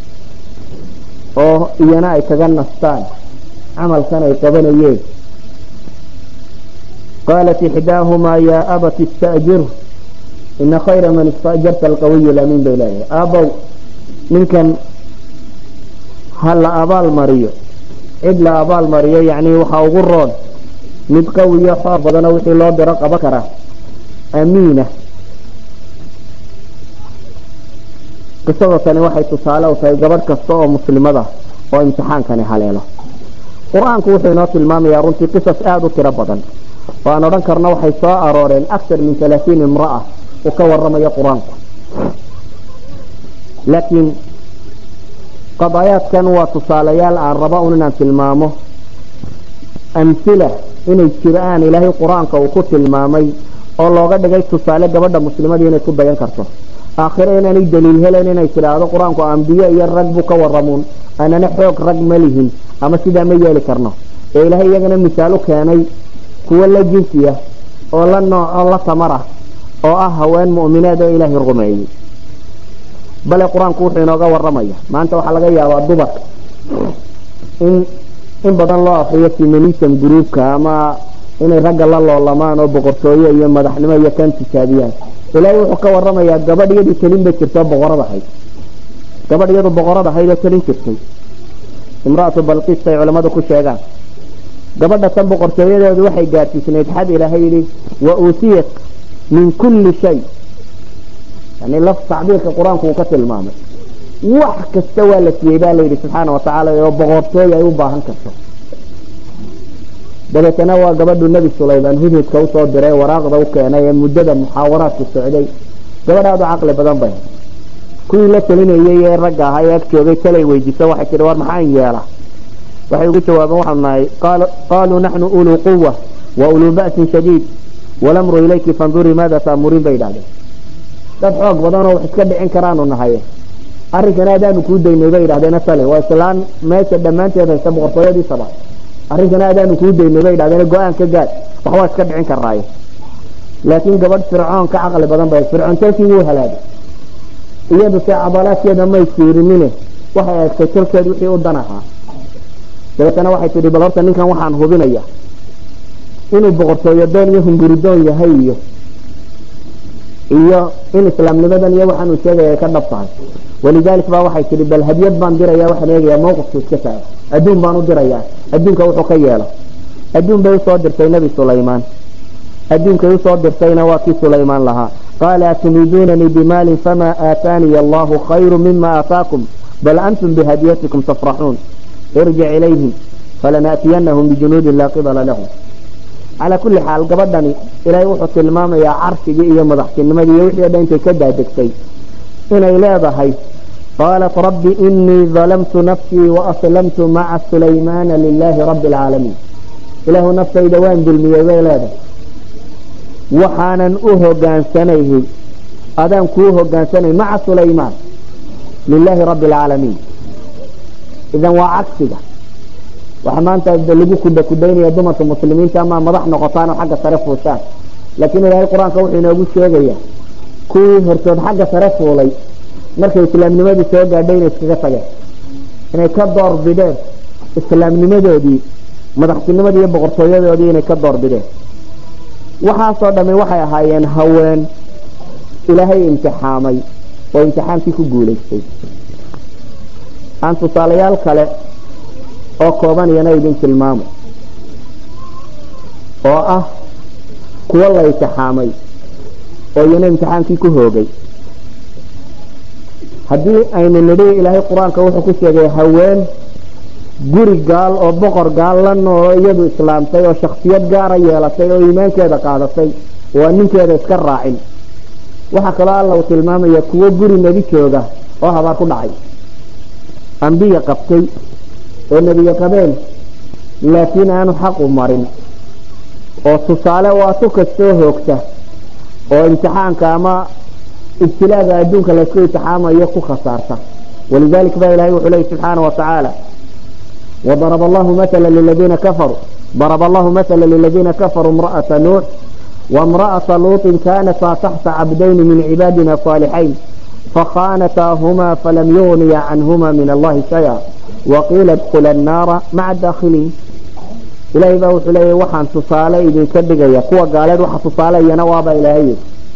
oo iyana ay kaga nastaan camalkan ay qabanayeen qaalat ixdaahumaa yaa abat ista'jirhu ina khayra man istajarta alqawiy lamiin bay leeyahay aabow ninkan ha la abaal mariyo cid la abaal mariyo yacni waxaa ugu roon mid qawiyo xoor badano wixii loo diro qaban karaa amiina qisada tani waxay tusaale u tahay gabadh kasta oo muslimada oo imtixaankani haleelo qur-aanku wuxuu inoo tilmaamayaa runtii qisas aada u tiro badan oo aan odhan karno waxay soo arooreen aktar min halaatiin imra'a uu ka waramayo qur-aanku laakiin qadaayaadkan waa tusaalayaal aan raba un inaan tilmaamo amhila inay jiraan ilaahay qur-aanka uu ku tilmaamay oo looga dhigay tusaale gabadha muslimadii inay ku dayan karto aakhire inaanay daliil helen inay tidhaahdo qur-aanku ambiye iyo rag buu ka waramuun anana xoog rag ma lihin ama sidaa ma yeeli karno ee ilaahay iyagana misaal u keenay kuwo la jinsiya oo la nooc oo la tamar ah oo ah haween mu'mineed oo ilaahay rumeeyey bale qur-aanku wuxuu inooga waramaya maanta waxaa laga yaabaa dumarka in in badan loo akriyo feminism groupka ama inay ragga la loolamaan oo boqortooyo iyo madaxnimo iyo kan tijaabiyaan ilaahay wuxuu ka waramayaa gabadh iyadii talin bay jirtoo boqorad ahayd gabadh iyadu boqorad ahayd oo talin jirtay imraatu balqiis ay culamadu ku sheegaan gabadha tan boqortooyadeedu waxay gaadsiisnayd xad ilaahay yidhi wa uutiyat min kulli shay yani laf tacbiirka qur-aanku uu ka tilmaamay wax kasta waa la siiyey baa layidhi subxaana watacaala oo boqortooy ay u baahan karto dabeetana waa gabadhu nebi sulaymaan hudhudka usoo diray waraaqda u keenay ee muddada muxaawaraadku socday gabadh aada u caqli badan bay kuwii la talinayay ee ragga ahaa ee ag joogay talay weydiiso waxay tihi war maxaan yeela waxay ugu jawaabeen waxaanu nahay qaaluu naxnu uluu quwa wa uluu ba'sin shadiid walamru ilayki fandurii maada taamuriin bay idhahdeen dad xoog badan oo wax iska dhicin karaanu nahay arrinkana adaanu kuu daynay bay idhahdeen tale waa islaan meesha dhammaanteed haysta boqortooyadii saba arrinkana adaanu kuu daynay bay idhahdeen go-aan ka gaad waxbaa iska dhicin karaaye laakiin gabadh fircoon ka caqli badan bay fircoon talkii wuu halaagay iyadu se cadalaadkeeda may fiirinine waxay eegtay talkeed wixii u dan ahaa dabeetana waxay tidhi bal horta ninkan waxaan hubinaya inuu boqortooyo doon iyo hunguridoon yahay iyo iyo in islaamnimadan iyo waxaanuu sheegaya ay ka dhab tahay walidalik baa waxay tihi bal hadyad baan diraya waxaan eegayaa mawqifku iska taago adduun baan u dirayaa adduunka wuxuu ka yeelo adduun bay usoo dirtay nebi sulaymaan adduunkay usoo dirtayna waa kii sulaymaan lahaa qaala aturiiduunanii bimaalin famaa aataaniya allahu khayru mima aataakum bal antum bihadyatikum tafraxuun irjic ilayhim falanaatiyanahum bijunuudin laa qibala lahum calaa kulli xaal gabadhani ilaahay wuxuu tilmaamayaa carshigii iyo madaxtinimadii iyo wixii o dhan intay ka daadegtay inay leedahay qaalat rabbi inii dalamtu nafsii waaslamtu maca sulaymaana lilaahi rabbi alcaalamiin ilaahu naftayda waan dulmiyey bay leedahay waxaanan u hogaansanayhi adaan kuu hogaansanay maca sulaymaan lilaahi rabbi alcaalamiin idan waa cagsiga waxa maanta lagu kuda kudaynaya dumarka muslimiinta ama madax noqotaan oo xagga sare fuushaan laakiin ilaahay qur-aanka wuxuu inoogu sheegayaa kuwii hortood xagga sare fuulay markay islaamnimadii soo gaadhay inay iskaga tageen inay ka door bideen islaamnimadoodii madaxtinimadii iyo boqortooyadoodii inay ka door bideen waxaasoo dhami waxay ahaayeen haween ilaahay imtixaamay oo imtixaankii ku guulaystay aan tusaalayaal kale oo kooban iyana idin tilmaamo oo ah kuwo la imtixaamay oo iyana imtixaankii ku hoogay haddii aynu nidhi ilaahay qur-aanka wuxuu ku sheegay haween guri gaal oo boqor gaallan oo iyadu islaamtay oo shaksiyad gaara yeelatay oo iimaankeeda qaadatay oo aan ninkeeda iska raacin waxaa kaloo alla uu tilmaamaya kuwo guri nebi jooga oo habaar ku dhacay ambiya qabtay oo nebiye qabeen laakiin aanu xaqu marin oo tusaale waa tu kastoo hoogta oo imtixaanka ama ibtilaaga adduunka laysku imtixaamayo ku khasaarta walidalik ba ilahay wuxuu leyi subxaana watacaala وضرب الله مثلا للذين كفروا ضرب الله مثلا للذين كفروا امرأة نوح وامرأة لوط كانتا تحت عبدين من عبادنا صالحين فخانتاهما فلم يغني عنهما من الله شيئا وقيل ادخل النار مع الداخلين إلهي بقى وحلي وحان تصالي إذن كدقيا قوة قالت وحا تصالي ينواب إلهي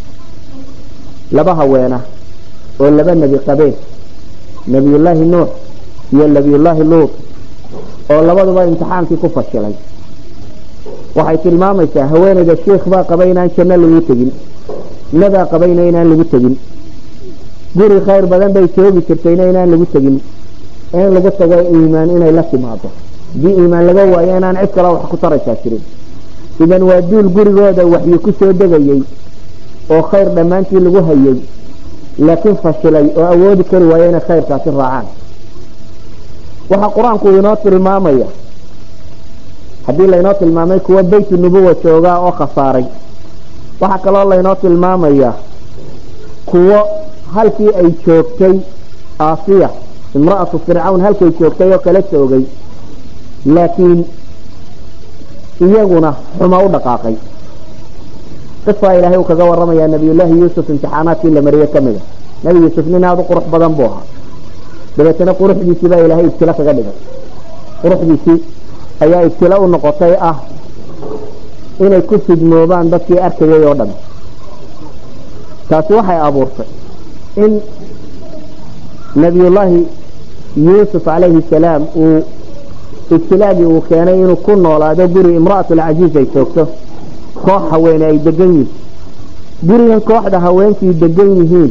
لبها وينه ولبا النبي قبيل نبي الله نوح يا نبي الله لوط oo labaduba imtixaankii ku fashilay waxay tilmaamaysaa haweeneyda sheikh baa qabay inaan janno lagu tegin nadaa qabayna inaan lagu tegin guri khayr badan bay joogi jirtayna inaan lagu tegin in lagu tago iimaan inay la timaado haddii iimaan laga waayo inaan cid kale wax ku taraysaa jirin idan waa duul gurigooda waxyi ku soo degayey oo khayr dhammaantii lagu hayay laakiin fashilay oo awoodi kari waayo inay khayrkaasi raacaan waxaa qur-aanku inoo tilmaamaya haddii laynoo tilmaamay kuwa beyt nubuwa joogaa oo khasaaray waxaa kaloo laynoo tilmaamaya kuwo halkii ay joogtay aasiya imra'atu fircawn halkay joogtay oo kala joogay laakiin iyaguna xuma u dhaqaaqay qisaa ilaahay uu kaga waramayaa nabiyullaahi yuusuf imtixaanaadkii la mariyey ka mida nebi yuusuf nin aada u qurux badan buu ahaa dabeetana quruxdiisii baa ilaahay ibtilo kaga dhigay quruxdiisii ayaa ibtilo u noqotay ah inay ku fidmoobaan dadkii arkayay oo dhan taasi waxay abuurtay in nabiyullaahi yuusuf calayhi salaam uu ibtilaagii uu keenay inuu ku noolaado guri imra'atulcaziiz ay joogto koox haweene ay degan yihiin gurigan kooxda haweenkii degan yihiin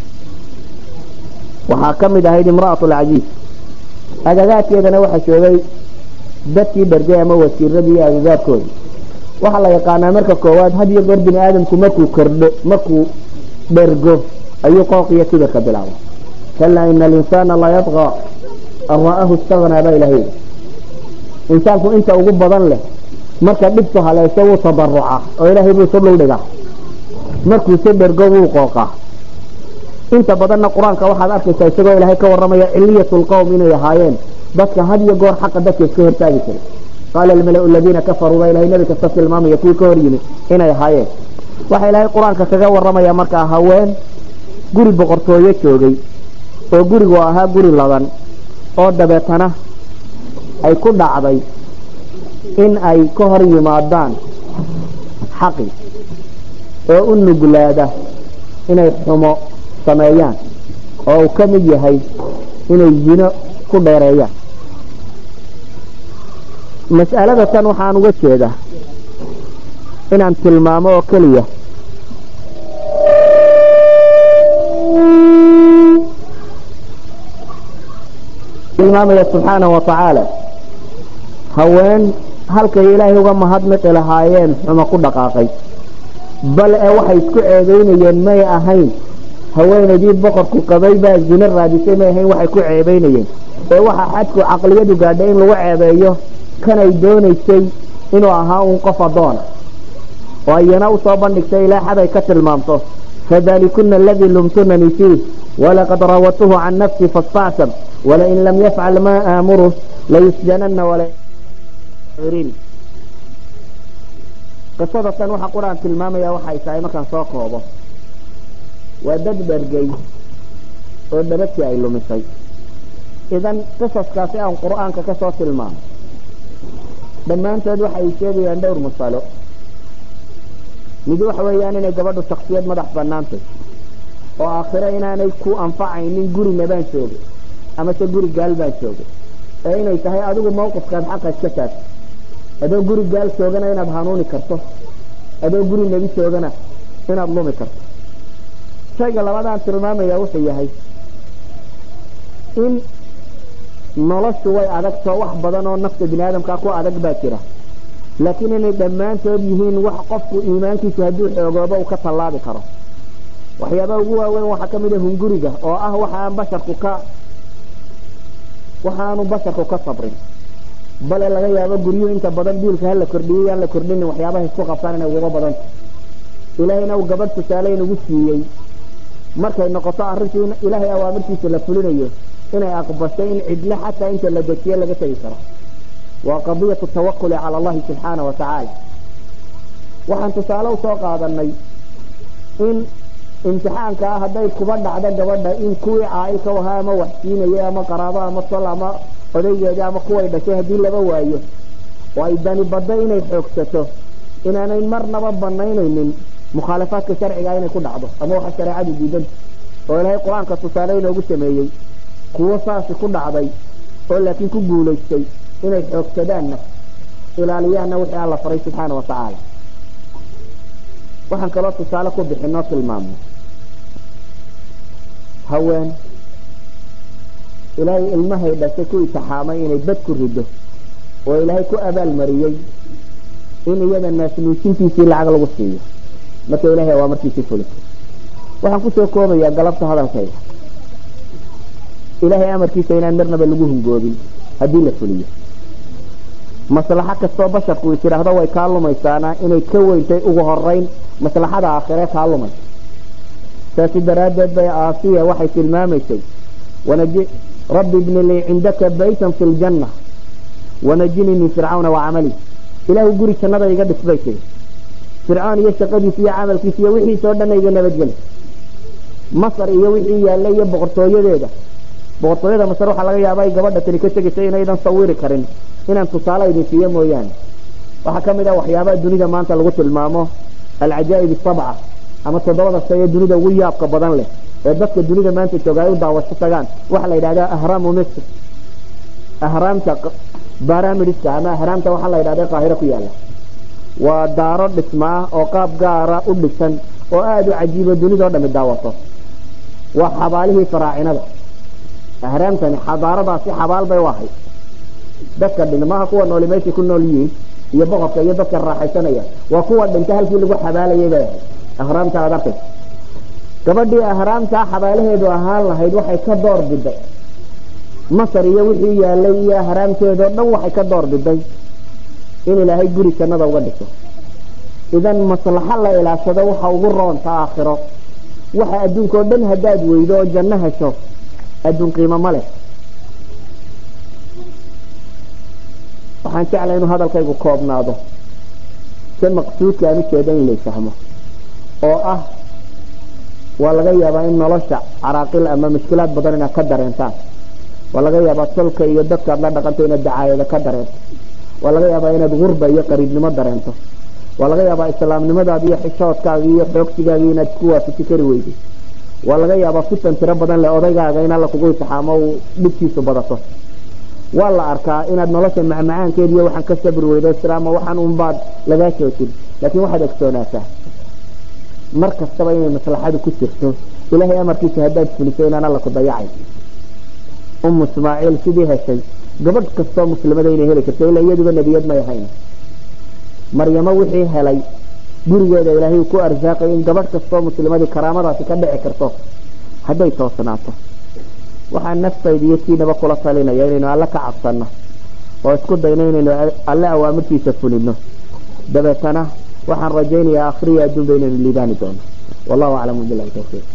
waxaa ka mid ahayd imra'atulcaziiz agagaadkeedana waxaa joogay dadkii dhargay ama wasiiradii iyo agagaadkoodii waxaa la yaqaanaa marka koowaad had iyo goor bini aadamku markuu kordho markuu dhergo ayuu qooq iyo kibirka bilaabay kalaa ina alinsaana la yadqa an ra'ahu istagnaa baa ilahay insaanku inta ugu badan leh marka dhibtu haleesho wuu tadaruca oo ilaahay buu isu dhuldhigaa markuuse dhergo wuu qooqaa inta badanna qur-aanka waxaad arkaysaa isagoo ilaahay ka warramaya ciliyatu lqowm inay ahaayeen dadka had iyo goor xaqa dadka iska hortaagi jiray qaala almalau aladiina kafaruu baa ilahay nebi kasta tilmaamaya kuwii ka hor yimi inay ahaayeen waxaa ilaahay qur-aanka kaga warramaya markaa haween guri boqortooyo joogay oo gurigu ahaa guri ladan oo dabeetana ay ku dhacday in ay ka hor yimaadaan xaqi oo u nuglaada inay xumo sameeyaan oo uu ka mid yahay inay zino ku dheereeyaan mas'alada tan waxaan uga jeedaa inaan tilmaamo oo keliya tilmaamaya subxaanahu watacaala haween halkay ilaahay uga mahadnaqi lahaayeen xumo ku dhaqaaqay bal ee waxay isku ceebeynayeen may ahayn haweenaydii boqorku qabay baa zino raadisay may ahayn waxay ku ceebeynayeen ee waxa xadku caqliyadu gaadhay in lagu ceebeeyo kanay doonaysay inuu ahaa uun qof addoona oo ayana usoo bandhigtay ilaa xaday ka tilmaamto fadalikuna aladii lumtunanii fiih walaqad raawatuhu can nafsi faاstacsab walain lam yafcal ma aamuru layusjanana qisada tan waxa qur-aan tilmaamaya waxay tahay markaan soo koobo waa dad dhergay oo dhabadkii ay lumisay idan qisaskaasi aan qur-aanka ka soo tilmaamo dhammaantood waxay sheegayaan dhowr masalo mid waxa weeyaan inay gabadhu shaksiyad madax banaantay oo aakhiro inaanay ku anfacaynin gurina baan joogay amase guri gaal baan joogay ee inay tahay adigu mawqifkaad xaqa iska taagto adoo guri gaal joogana inaad hanuuni karto adoo guri nebi joogana inaad lumi karto shayga labadaan tilmaamaya wuxuu yahay in noloshu way adagtoo wax badan oo nafta bini aadamkaa ku adag baa jira laakiin inay dhammaantood yihiin wax qofku iimaankiisu hadduu xoogoobo uu ka tallaabi karo waxyaabaha ugu waaweyn waxaa ka mid a hunguriga oo ah waxa aan basharku ka waxaanu basharku ka sabrin bale laga yaabo guryuhu inta badan biilka hala kordhiyey yaan la kordhinin waxyaabaha isku qabtaan inay uguba badanta ilaahayna uu gabadh tusaale inugu siiyey markay noqoto arrintu in ilaahay awaamirtiisa la fulinayo inay aqbashay in cidle xataa inta la dejiye laga tegi karo waa qadiyatu tawakuli cala allahi subxaana wa tacaala waxaan tusaale usoo qaadanay in imtixaanka ah hadday kuba dhacdo gabadha in kuwii caailka ahaa ama wax siinayay ama qaraabo ama tol ama odaygeeda ama kuway dhashay haddii laba waayo oo ay dani baddo inay xoogsato inaanay marnaba banaynaynin mukhaalafaadka sharciga inay ku dhacdo ama waxa shareecadu diidanta oo ilaahay qur-aanka tusaale inoogu sameeyey kuwo saasi ku dhacday oo laakiin ku guulaystay inay xoogsadaanna ilaaliyaanna wixii alla faray subxaana wa tacaala waxaan kaloo tusaale ku bixinoo tilmaamno haween ilaahay ilmahay dhashay ku itixaamay inay bad ku rido oo ilaahay ku abaalmariyey in iyada naasnuujintiisii lacag lagu siiyo marka ilahay waa markiisii fulito waxaan kusoo koobayaa galabta hadalkayga ilaahay amarkiisa inaan marnaba lagu hungoobin haddii la fuliyo maslaxo kastoo basharku is idhaahdo way kaa lumaysaana inay ka weyntay ugu horeyn maslaxada aakhire kaa lumaysa saasi daraaddeed bay aasiya waxay tilmaamaysay wanaji rabbi ibni lii cindaka baytan fi ljanna wanajinii min fircawna wa camali ilaahu guri jannada iga dhis bay tiri fircoon iyo shaqadiisa iyo camalkiisa iyo wixiisa oo dhanna iga nabadgeli masar iyo wixii yaallay iyo boqortooyadeeda boqortooyada masar waxaa laga yaaba ay gabadha tani ka tegaysa inaydan sawiri karin inaan tusaale idin siiyo mooyaane waxaa ka mid ah waxyaabaha dunida maanta lagu tilmaamo alcajaa'ib sabca ama toddobada shay ee dunida ugu yaabka badan leh ee dadka dunida maanta jooga ay u daawasho tagaan waxaa la yidhahdaa ahraamu misr ahraamta baramidska ama ahraamta waxaa la yidhahda qaahiro ku yaala waa daaro dhismaa oo qaab gaara u dhisan oo aada u cajiibo dunidao dhami daawato waa xabaalihii faraacinada ahraamtani xadaaradaasi xabaal bay u ahayd dadka dhintmaha kuwa nooli meeshay ku nool yihiin iyo boqorka iyo dadka raaxaysanaya waa kuwa dhinta halkii lagu xabaalayay bay ahayd ahraamta aad arkaysa gabadhii ahraamtaa xabaalaheedu ahaan lahayd waxay ka door biday masar iyo wixii yaalay iyo ahraamteedao dhan waxay ka door biday in ilaahay guri jannada uga dhiso idan maslaxo la ilaashado waxa ugu roonta aakhiro waxa adduunka oo dhan haddaad weydo oo janno hesho adduun qiimo ma leh waxaan jeclay inuu hadalkaygu koobnaado si maqsuudka aan ujeeda in lay fahmo oo ah waa laga yaabaa in nolosha caraaqil ama mushkilaad badan inaad ka dareentaan waa laga yaabaa tolka iyo dadkaad la dhaqanto inaad dacaayada ka dareento waa laga yaabaa inaad gurba iyo qariibnimo dareento waa laga yaabaa islaamnimadaadi iyo xishoodkaagi iyo xoogsigaagi inaad isku waafaji kari weyday waa laga yaabaa fitan tiro badan leh odaygaaga in alla kugu intixaamo uu dhibkiisu badato waa la arkaa inaad nolosha macmacaankeed iyo waxaan ka sabri weydo islaama waxaan unbaad lagaa joojin laakiin waxaad ogsoonaataa mar kastaba inay maslaxadu ku jirto ilaahay amarkiisa haddaad fuliso inaan alla ku dayacay umu ismaaciil sidii heshay gabadh kastoo muslimada inay heli karto ilaa iyaduba nebiyad may ahayn maryamo wixii helay gurigeeda ilaahay ku arsaaqay in gabadh kastoo muslimadii karaamadaasi ka dhici karto hadday toosnaato waxaa naftayda iyo kiinaba kula talinaya inaynu alle ka cabsanno oo isku dayno inaynu alle awaamirtiisa fulino dabeetana waxaan rajaynayaa akhriya adduunba inaynu liibaani doono wallahu aclamu bilahi tawfiiq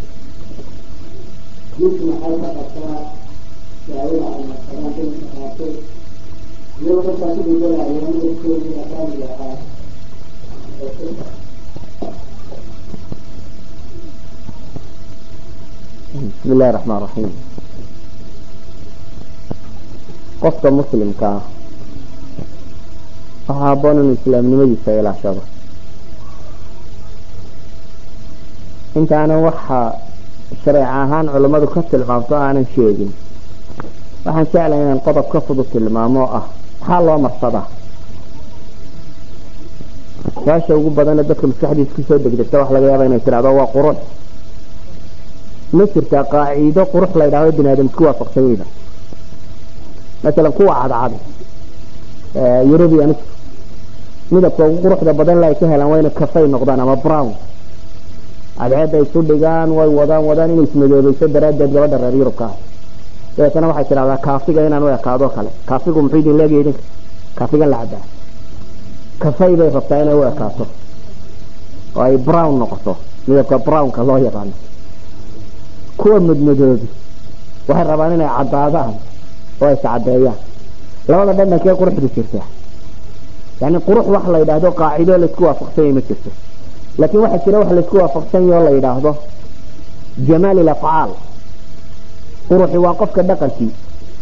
bismi illahi raxmaan raxiim qofka muslimka ah waxaa haboon inuu islaamnimadiisa ilaashado intaanan waxa shareec ahaan culammadu ka tilmaamto aanan sheegin waxaan jeclay inaan qodob ka fudud tilmaamo oo ah maxaa loo marsadaa su-aasha ugu badane dadka maskaxdiisa kusoo degdegta waxa laga yaaba inay tidhahdo waa qurux ma jirtaa qaaciido qurux la ydhahdo bini aadam isku waafaqsan yihiin masalan kuwa cadcad eurubians midabka ugu quruxda badan la ay ka helaan waa inay kafay noqdaan ama brown cadceedda isu dhigaan way wadaan wadaan inay ismadoobayso daraaddeed gabadha reer yurubka ah dabeetana waxay tidhahdaa kaafiga inaan u ekaado kale kaafigu muxuu idin leegaya idinka kaafigan la cabaa kafay bay rabtaa inay u ekaato oo ay brown noqoto midabka brownka loo yaqaano kuwa madmadoobi waxay rabaan inay caddaadaan oo ay iscadeeyaan labada dhandhankee quruxdu jirta yani qurux wax la yidhaahdo qaacido laisku waafaqsanya ma jirto laakiin waxaa jira wax laisku waafaqsanya oo la yidhaahdo jamaal ilafcaal quruxi waa qofka dhaqankii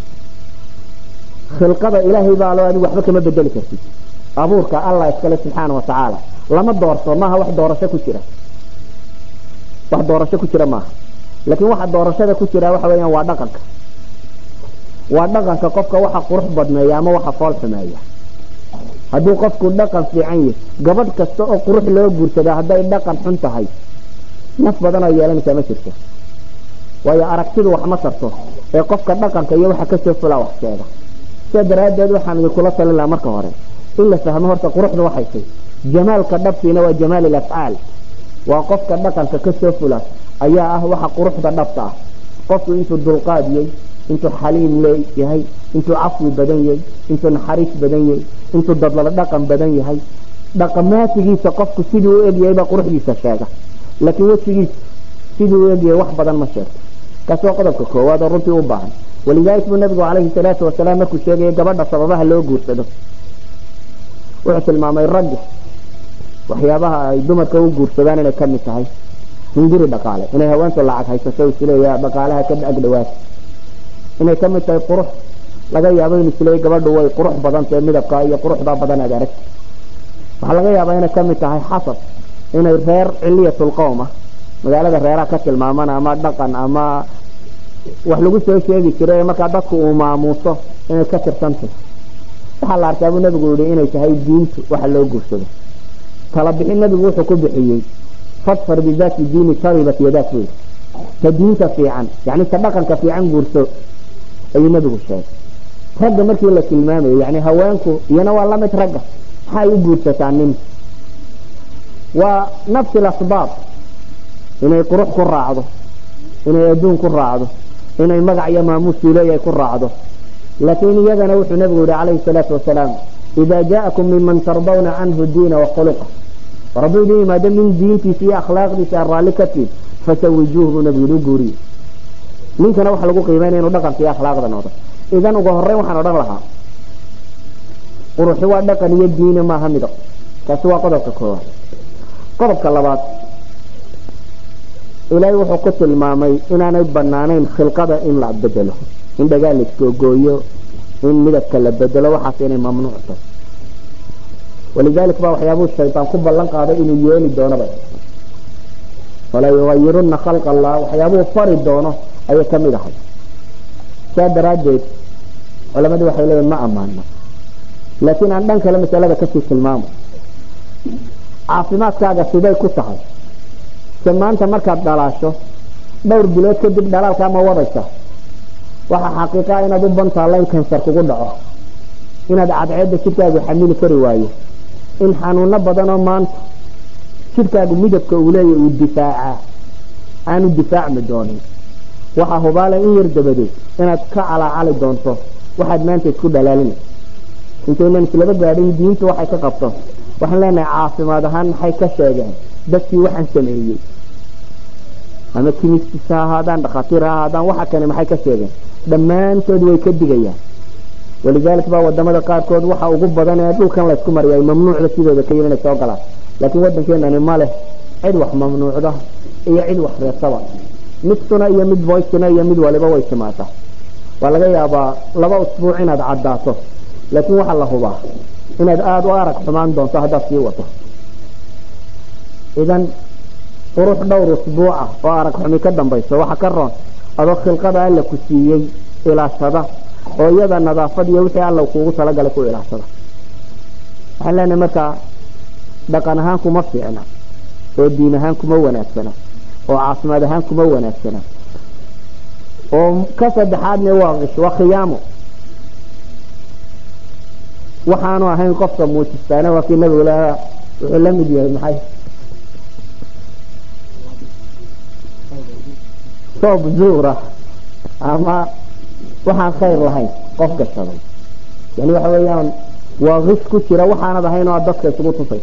khilqada ilaahay baa loo adigu waxba kama bedeli kartid abuurka allah iskale subxaana watacaala lama doorto maaha wax doorasho ku jira wax doorasho ku jira maaha laakiin waxa doorashada ku jira waxa weeyaan waa dhaqanka waa dhaqanka qofka waxa qurux badneeya ama waxa fool xumeeya hadduu qofku dhaqan fiican yahy gabadh kasta oo qurux loo guursada hadday dhaqan xun tahay naf badan oo yeelanaysaa ma jirto waayo aragtidu wax ma tarto ee qofka dhaqanka iyo waxa kasoo fulaa wax sheega sidaa daraaddeed waxaan idinkula talin lahaa marka hore in la fahmo horta quruxda waxay tay jamaalka dhabtiina waa jamaal ilafcaal waa qofka dhaqanka kasoo fula ayaa ah waxa quruxda dhabta ah qofku intuu dulqaadiyey intuu xaliim leeyahay intuu cafwi badan yahay intuu naxariis badan yahay intuu dadlala dhaqan badan yahay dhaqamaatigiisa qofku sidii u egyahay baa quruxdiisa sheega laakiin wejigiisa sidii u egyahay wax badan ma sheegto kaasi waa qodobka koowaad oo runtii u baahan walidalik buu nabigu calayhi salaatu wasalaam markuu sheegaya gabadha sababaha loo guursado wuxuu tilmaamay ragga waxyaabaha ay dumarka u guursadaan inay kamid tahay hunguri dhaqaale inay haweentu lacag haysato isleeya dhaqaalaha ka ag dhawaata inay ka mid tahay qurux laga yaabo in isleey gabadhu way qurux badan tahay midabka iyo quruxdaa badan aad aragti waxaa laga yaabaa inay ka mid tahay xasab inay reer ciliyatulqowm ah magaalada reeraha ka tilmaaman ama dhaqan ama wax lagu soo sheegi jiray markaa dadku uu maamuuso inay ka tirsantahy waxaa la arkaa buu nabigu yihi inay tahay diintu waxa loo guursado tala bixin nabigu wuxuu ku bixiyey fadfar bidaati diini taribat yadaak buu ta diinta fiican yani ta dhaqanka fiican guurso ayuu nabigu sheegay ragga markii la tilmaamayo yani haweenku iyana waa lamid ragga maxay u guursataa nin waa nafsi lasbaab inay qurux ku raacdo inay adduun ku raacdo inay magac iyo maamuusuu leeyahay ku raacdo laakiin iyagana wuxuu nabigu yihi calayhi salaatu wasalaam ida jaakum minman tardawna canhu diina wakhuluqa rabbi idin yimaado min diintiisa iyo akhlaaqdiisa aan raalli ka tiid fasawijuuh buu nabigu yihi u guuriye ninkana waxa lagu qiimeynaya inuu dhaqanka iyo akhlaaqda noqdo idan ugu horeyn waxaan odhan lahaa quruxi waa dhaqan iyo diine maaha midab kaasi waa qodobka koowaad qodobka labaad ilaahay wuxuu ku tilmaamay inaanay banaanayn khilqada in la bedelo in dhagaa la isgoogooyo in midabka la bedelo waxaas inay mamnuuc tahay walidalik baa waxyaabuu shaydaan ku ballan qaaday inuu yeeli doonaba fala yugayiruna khalqa allah waxyaabuu fari doono ayay ka mid ahay saa daraaddeed culamadii waxay leeyihin ma ammaano laakiin aan dhan kale masalada kasii tilmaamo caafimaadkaaga siday ku tahay se maanta markaad dhalaasho dhowr bilood kadib dhalaalkaa ma wadaysa waxaa xaqiiqaa inaad u bantaalla in kansar kugu dhaco inaad cadceedda jidhkaagu xamili kari waayo in xanuuno badanoo maanta jidhkaagu midabka uu leeyahy uu difaacaa aanu difaacmi doonin waxaa hubaale in yar dabadeed inaad ka calaacali doonto waxaad maanta isku dhalaalinaysa intaynan islaba gaadhin diintu waxay ka qabto waxaan leenahay caafimaad ahaan maxay ka sheegeen dadkii waxaan sameeyey ama kimistis ha ahaadaan dhakhaatiir ha ahaadaan waxa kane maxay ka sheegeen dhammaantood way ka digayaan walidalik baa wadamada qaarkood waxa ugu badan ee dhulkan laysku mariyay mamnuucda sidooda ka yiri inay soo galaan laakiin waddankeenani ma leh cid wax mamnuucda iyo cid wax reebtaba mid suna iyo mid voicena iyo mid waliba way timaataa waa laga yaabaa laba usbuuc inaad caddaato laakiin waxaa la hubaa inaad aada u arag xumaan doonto haddaad sii wato idan qurux dhowr usbuuca oo arag xumi ka dambayso waxa ka roon adoo khilqada alla ku siiyey ilaashada oo iyada nadaafad iyo wixii alla kuugu talagalay ku ilaashada waxaan leenahay markaa dhaqan ahaan kuma fiicna oo diin ahaan kuma wanaagsana oo caafimaad ahaan kuma wanaagsana oo ka saddexaadna waa qish waa khiyaamo waxaanu ahayn qofka muujistaana waa kii nabigu lahaa wuxuu la mid yahay maxay soob zuura ama waxaan khayr lahayn qof gashaday yani waxa weeyaan waa qish ku jira waxaanad ahayn oo aad dadka isugu tusay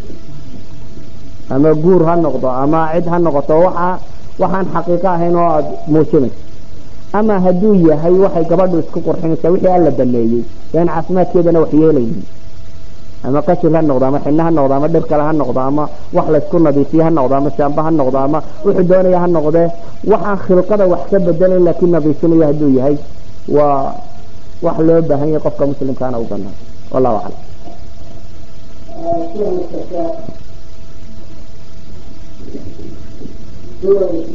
ama guur ha noqdo ama cid ha noqoto waxa waxaan xaqiiqo ahayn oo aada muujinayso ama hadduu yahay waxay gabadhu isku qurxinaysaa wixii alla baneeyey yaan caafimaadkeedana wax yeelaynin ama qashir ha noqdo ama xinno ha noqdo ama dhir kale ha noqdo ama wax laysku nadiifiye ha noqdo ama shaamba ha noqdo ama wuxuu doonaya ha noqdee waxaan khilqada wax ka bedelayn laakiin nadiifinayo hadduu yahay waa wax loo baahan yahay qofka muslimkaana u banaan wallahu aclam